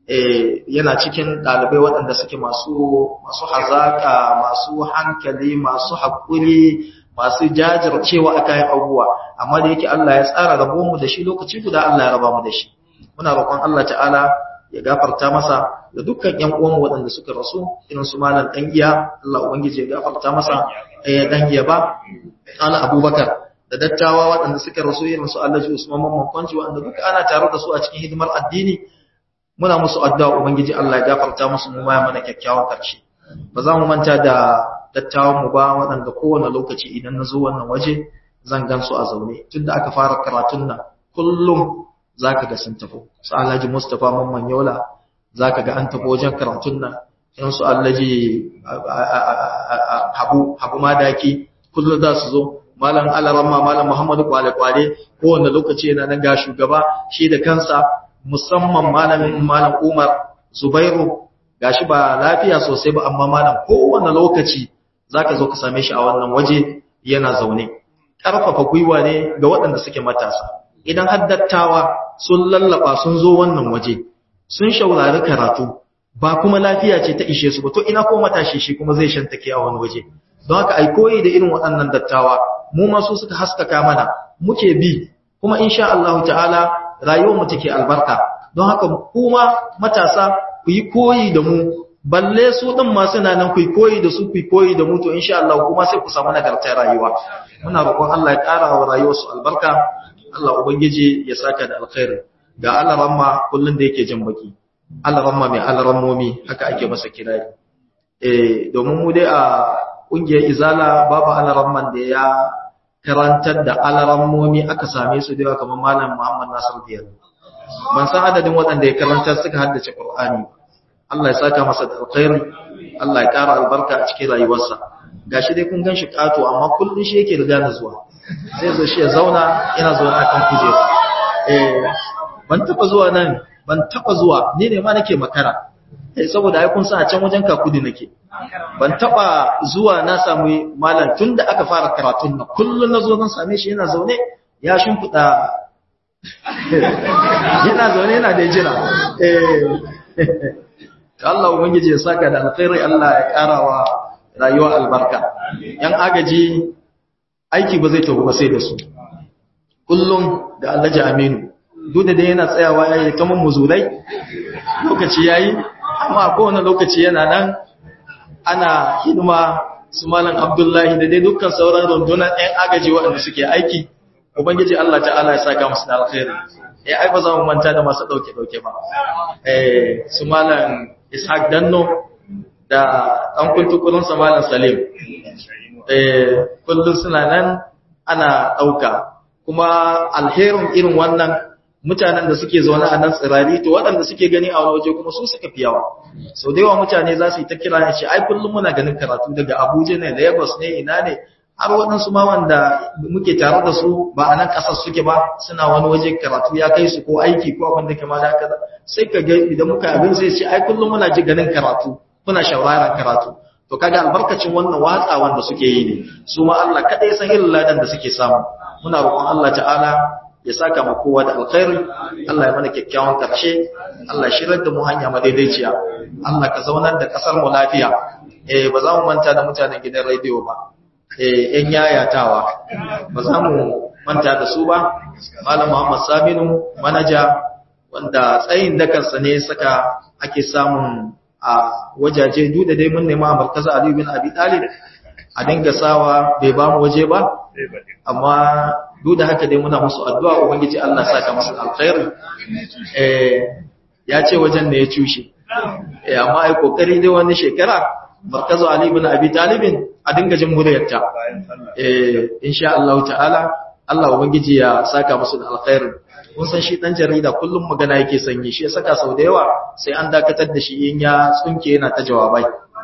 yana cikin ɗalibai waɗanda suke masu masu hazaka masu hankali masu haƙuri masu jajircewa a kayan abubuwa amma da yake Allah ya tsara rabon mu da shi lokaci guda Allah ya raba mu da shi muna roƙon Allah ta'ala ya gafarta masa da dukkan ƴan uwan waɗanda suka rasu irin su malam dan iya Allah ubangiji ya gafarta masa eh dan iya ba ana Abubakar da dattawa waɗanda suka rasu irin su Allah ji Usman Mamman Kwanci waɗanda duka ana tare da su a cikin hidimar addini muna musu addu'a ubangiji Allah ya gafarta musu mu ma mana kyakkyawan karshe ba za mu manta da dattawan mu ba waɗanda kowane lokaci idan na zo wannan waje zan gan su a zaune tunda aka fara karatun nan kullum zaka ga sun tafi su Alhaji Mustafa Mamman Yola zaka ga an tafi wajen karatun nan in su Alhaji Habu Habu Madaki kullum za su zo malam Alaramma malam Muhammadu Kwale Kwale kowane lokaci yana nan ga shugaba shi da kansa musamman malamin malam Umar Zubairu gashi ba lafiya sosai ba amma malam kowane lokaci zaka zo ka same shi a wannan waje yana zaune karfafa gwiwa ne ga waɗanda suke matasa idan haddattawa sun lallaba sun zo wannan waje sun shaurari karatu ba kuma lafiya ce ta ishe su ba to ina ko matashi shi kuma zai shantake a wani waje don haka ai koyi da irin waɗannan dattawa mu ma su suka haskaka mana muke bi kuma insha Allah ta'ala rayuwar mu take albarka don haka kuma matasa ku yi koyi da mu balle su din ma suna nan ku yi koyi da su ku yi koyi da mu to insha Allah kuma sai ku samu nagartar rayuwa muna roƙon Allah ya ƙara wa rayuwar su albarka Allah ubangiji ya saka da alkhairi ga alaramma kullun da yake jin baki alaramma mai alarammomi haka ake masa kirari eh domin mu dai a kungiyar izala babu alaramman da ya karantar da alarammomi aka same su da kamar malam Muhammad Nasir Diyar ban san adadin waɗanda ya karantar suka haddace Qur'ani Allah ya saka masa da alkhairi Allah ya ƙara albarka a cikin rayuwarsa gashi dai kun ganshi kato amma kullun shi yake riga na zuwa sai zo shi ya zauna ina zauna akan kujera eh ban taba zuwa nan ban taba zuwa ni ne ma nake makara eh saboda ai kun san a can wajen kakudi nake ban taba zuwa na samu malam tunda aka fara karatun nan kullun nazo zan same shi yana zaune ya shimfida yana zaune yana da jira eh Allah ubangiji ya saka da alkhairi Allah ya karawa rayuwa albarka yan agaji aiki ba zai tafi ba sai da su kullum da Alhaji Aminu duk da yana tsayawa yayi kaman muzulai lokaci yayi amma a kowane lokaci yana nan ana hidima su malam Abdullahi da dai dukkan sauran rundunar ɗan agaji waɗanda suke aiki ubangiji Allah ta'ala ya saka musu da alkhairi eh ai ba za mu manta da masu dauke dauke ba eh su malam Ishaq Danno da ɗan kuntukurin sa malam Salim eh kullun suna nan ana dauka kuma alherin irin wannan mutanen da suke zaune a nan tsirari to waɗanda suke gani a wani waje kuma su suka fi yawa sau da yawa mutane za su yi ta kira ne ce ai kullum muna ganin karatu daga abuja ne lagos ne ina ne har waɗansu ma wanda muke tare da su ba a nan ƙasar suke ba suna wani waje karatu ya kai su ko aiki ko abin da ke ma da kaza sai ka ga idan muka abin sai ce ai kullum muna ji ganin karatu muna shawarar karatu to kaga albarkacin wannan watsa wanda suke yi ne su ma Allah kadai san irin ladan da suke samu muna roƙon Allah ta'ala ya saka mu kowa da alkhairi Allah ya mana kyakkyawan karshe Allah ya shirar da mu hanya madaidaiciya Allah ka zaunar da kasar mu lafiya eh ba za mu manta da mutanen gidan radio ba eh yan yayatawa ba za mu manta da su ba Malam Muhammad Saminu manaja wanda tsayin dakarsa ne saka ake samun a wajaje duk da dai mun nema a markazin Ali bin Abi Talib a dinga sawa bai ba mu waje ba amma duk da haka dai muna musu addu'a ubangiji Allah saka musu alkhairi eh ya ce wajen ne ya cushe eh amma ai kokari dai wani shekara markazu Ali bin Abi Talib a dinga jin muryarta eh insha Allah ta'ala Allah ubangiji ya saka musu da alkhairi kun san shi dan jarida kullum magana yake sanyi shi ya saka sau da yawa sai an dakatar da shi in ya tsunke yana ta jawabai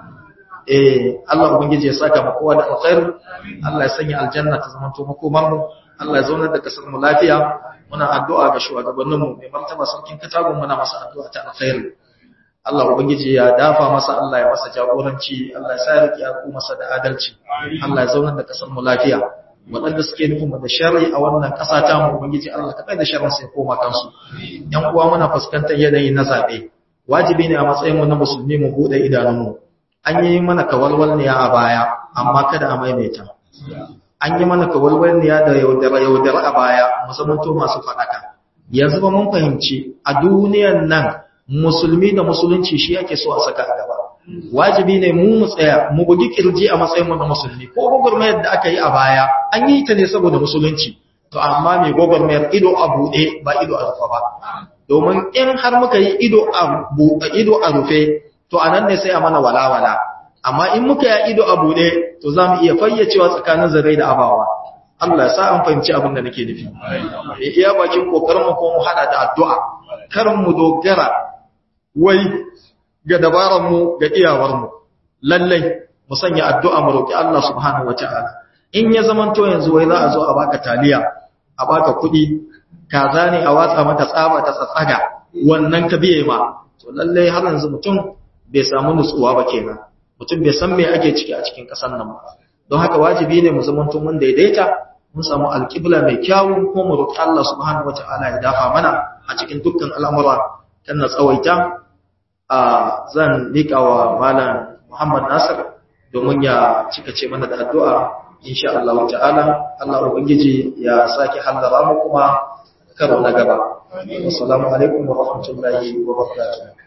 eh Allah ubangiji ya saka mu kowa da alkhairi Allah ya sanya aljanna ta zama to makomar mu Allah ya zauna da kasar mu lafiya muna addu'a ga shugabannin mu mai martaba sarkin katagun muna masa addu'a ta alkhairi Allah ubangiji ya dafa masa Allah ya masa jagoranci Allah ya sa ya riƙe masa da adalci Allah ya zauna da kasar mu lafiya waɗanda suke nufin da sharri a wannan ƙasa ta mu ubangiji Allah ka kai da sharrin sai koma kansu yan uwa muna fuskantar yanayi na zabe wajibi ne a matsayin mu na musulmi mu bude idanun mu an yi mana kawalwalniya a baya amma kada a maimaita an yi mana kawalwalniya da yaudara yaudara a baya musamman to masu faɗaka yanzu ba mun fahimci a duniyan nan musulmi da musulunci shi yake so a saka a gaba wajibi ne mu mu tsaya mu bugi kirji a matsayin mu na musulmi ko gwagwarmayar da aka yi a baya an yi ta ne saboda musulunci to amma mai gwagwarmayar ido a buɗe ba ido a rufe ba domin in har muka yi ido a buɗe ido a rufe to anan ne sai a mana walawala amma in muka yi ido a buɗe to za mu iya fayyacewa tsakanin zarai da abawa Allah ya sa an fahimci abin da nake nufi iya bakin kokarin mu ko mu hada da addu'a kar mu dogara wai ga dabararmu ga iyawarmu lallai mu sanya addu'a mu roki Allah subhanahu wataala in ya zamanto yanzu wai za a zo a baka taliya a baka kuɗi kaza ne a watsa mata tsaba ta tsatsaga wannan ka biye ma to lallai har yanzu mutum bai samu nutsuwa ba kenan mutum bai san me ake ciki a cikin ƙasar nan ba don haka wajibi ne mu zamanto mun daidaita mun samu alƙibla mai kyawu ko mu roki Allah subhanahu wataala ya dafa mana a cikin dukkan al'amura kan na tsawaita a zan liƙa wa malam Muhammad Nasir domin ya cika ce mana da addu'a insha Allah ta'ala Allah ubangiji ya saki hallara mu kuma karo na gaba assalamu alaikum wa rahmatullahi wa barakatuh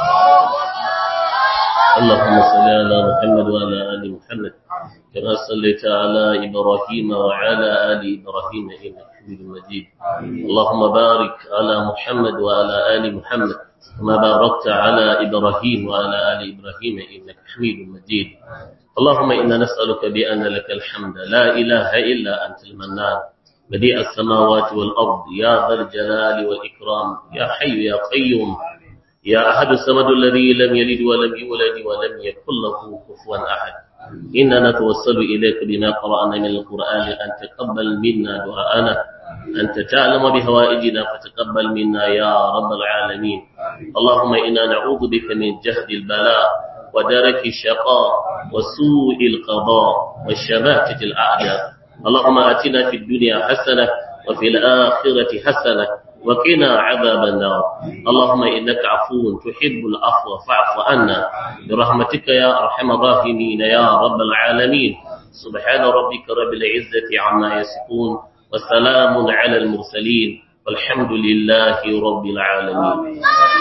اللهم صل على محمد وعلى آل محمد كما صليت على إبراهيم وعلى آل إبراهيم إنك حميد مجيد اللهم بارك على محمد وعلى آل محمد كما باركت على إبراهيم وعلى آل إبراهيم إنك حميد مجيد اللهم إنا نسألك بأن لك الحمد لا إله إلا أنت المنان بديع السماوات والأرض يا ذا الجلال والإكرام يا حي يا قيوم يا أحد الصمد الذي لم يلد ولم يولد ولم يكن له كفوا أحد إننا نتوسل إليك بما قرأنا من القرآن أن تقبل منا دعاءنا أنت تعلم بهوائجنا فتقبل منا يا رب العالمين اللهم إنا نعوذ بك من جهد البلاء ودرك الشقاء وسوء القضاء والشماتة الأعداء اللهم آتنا في الدنيا حسنة وفي الآخرة حسنة وقنا عذاب النار اللهم إنك عفو تحب العفو فاعف عنا برحمتك يا أرحم الراحمين يا رب العالمين سبحان ربك رب العزة عما يصفون وسلام على المرسلين والحمد لله رب العالمين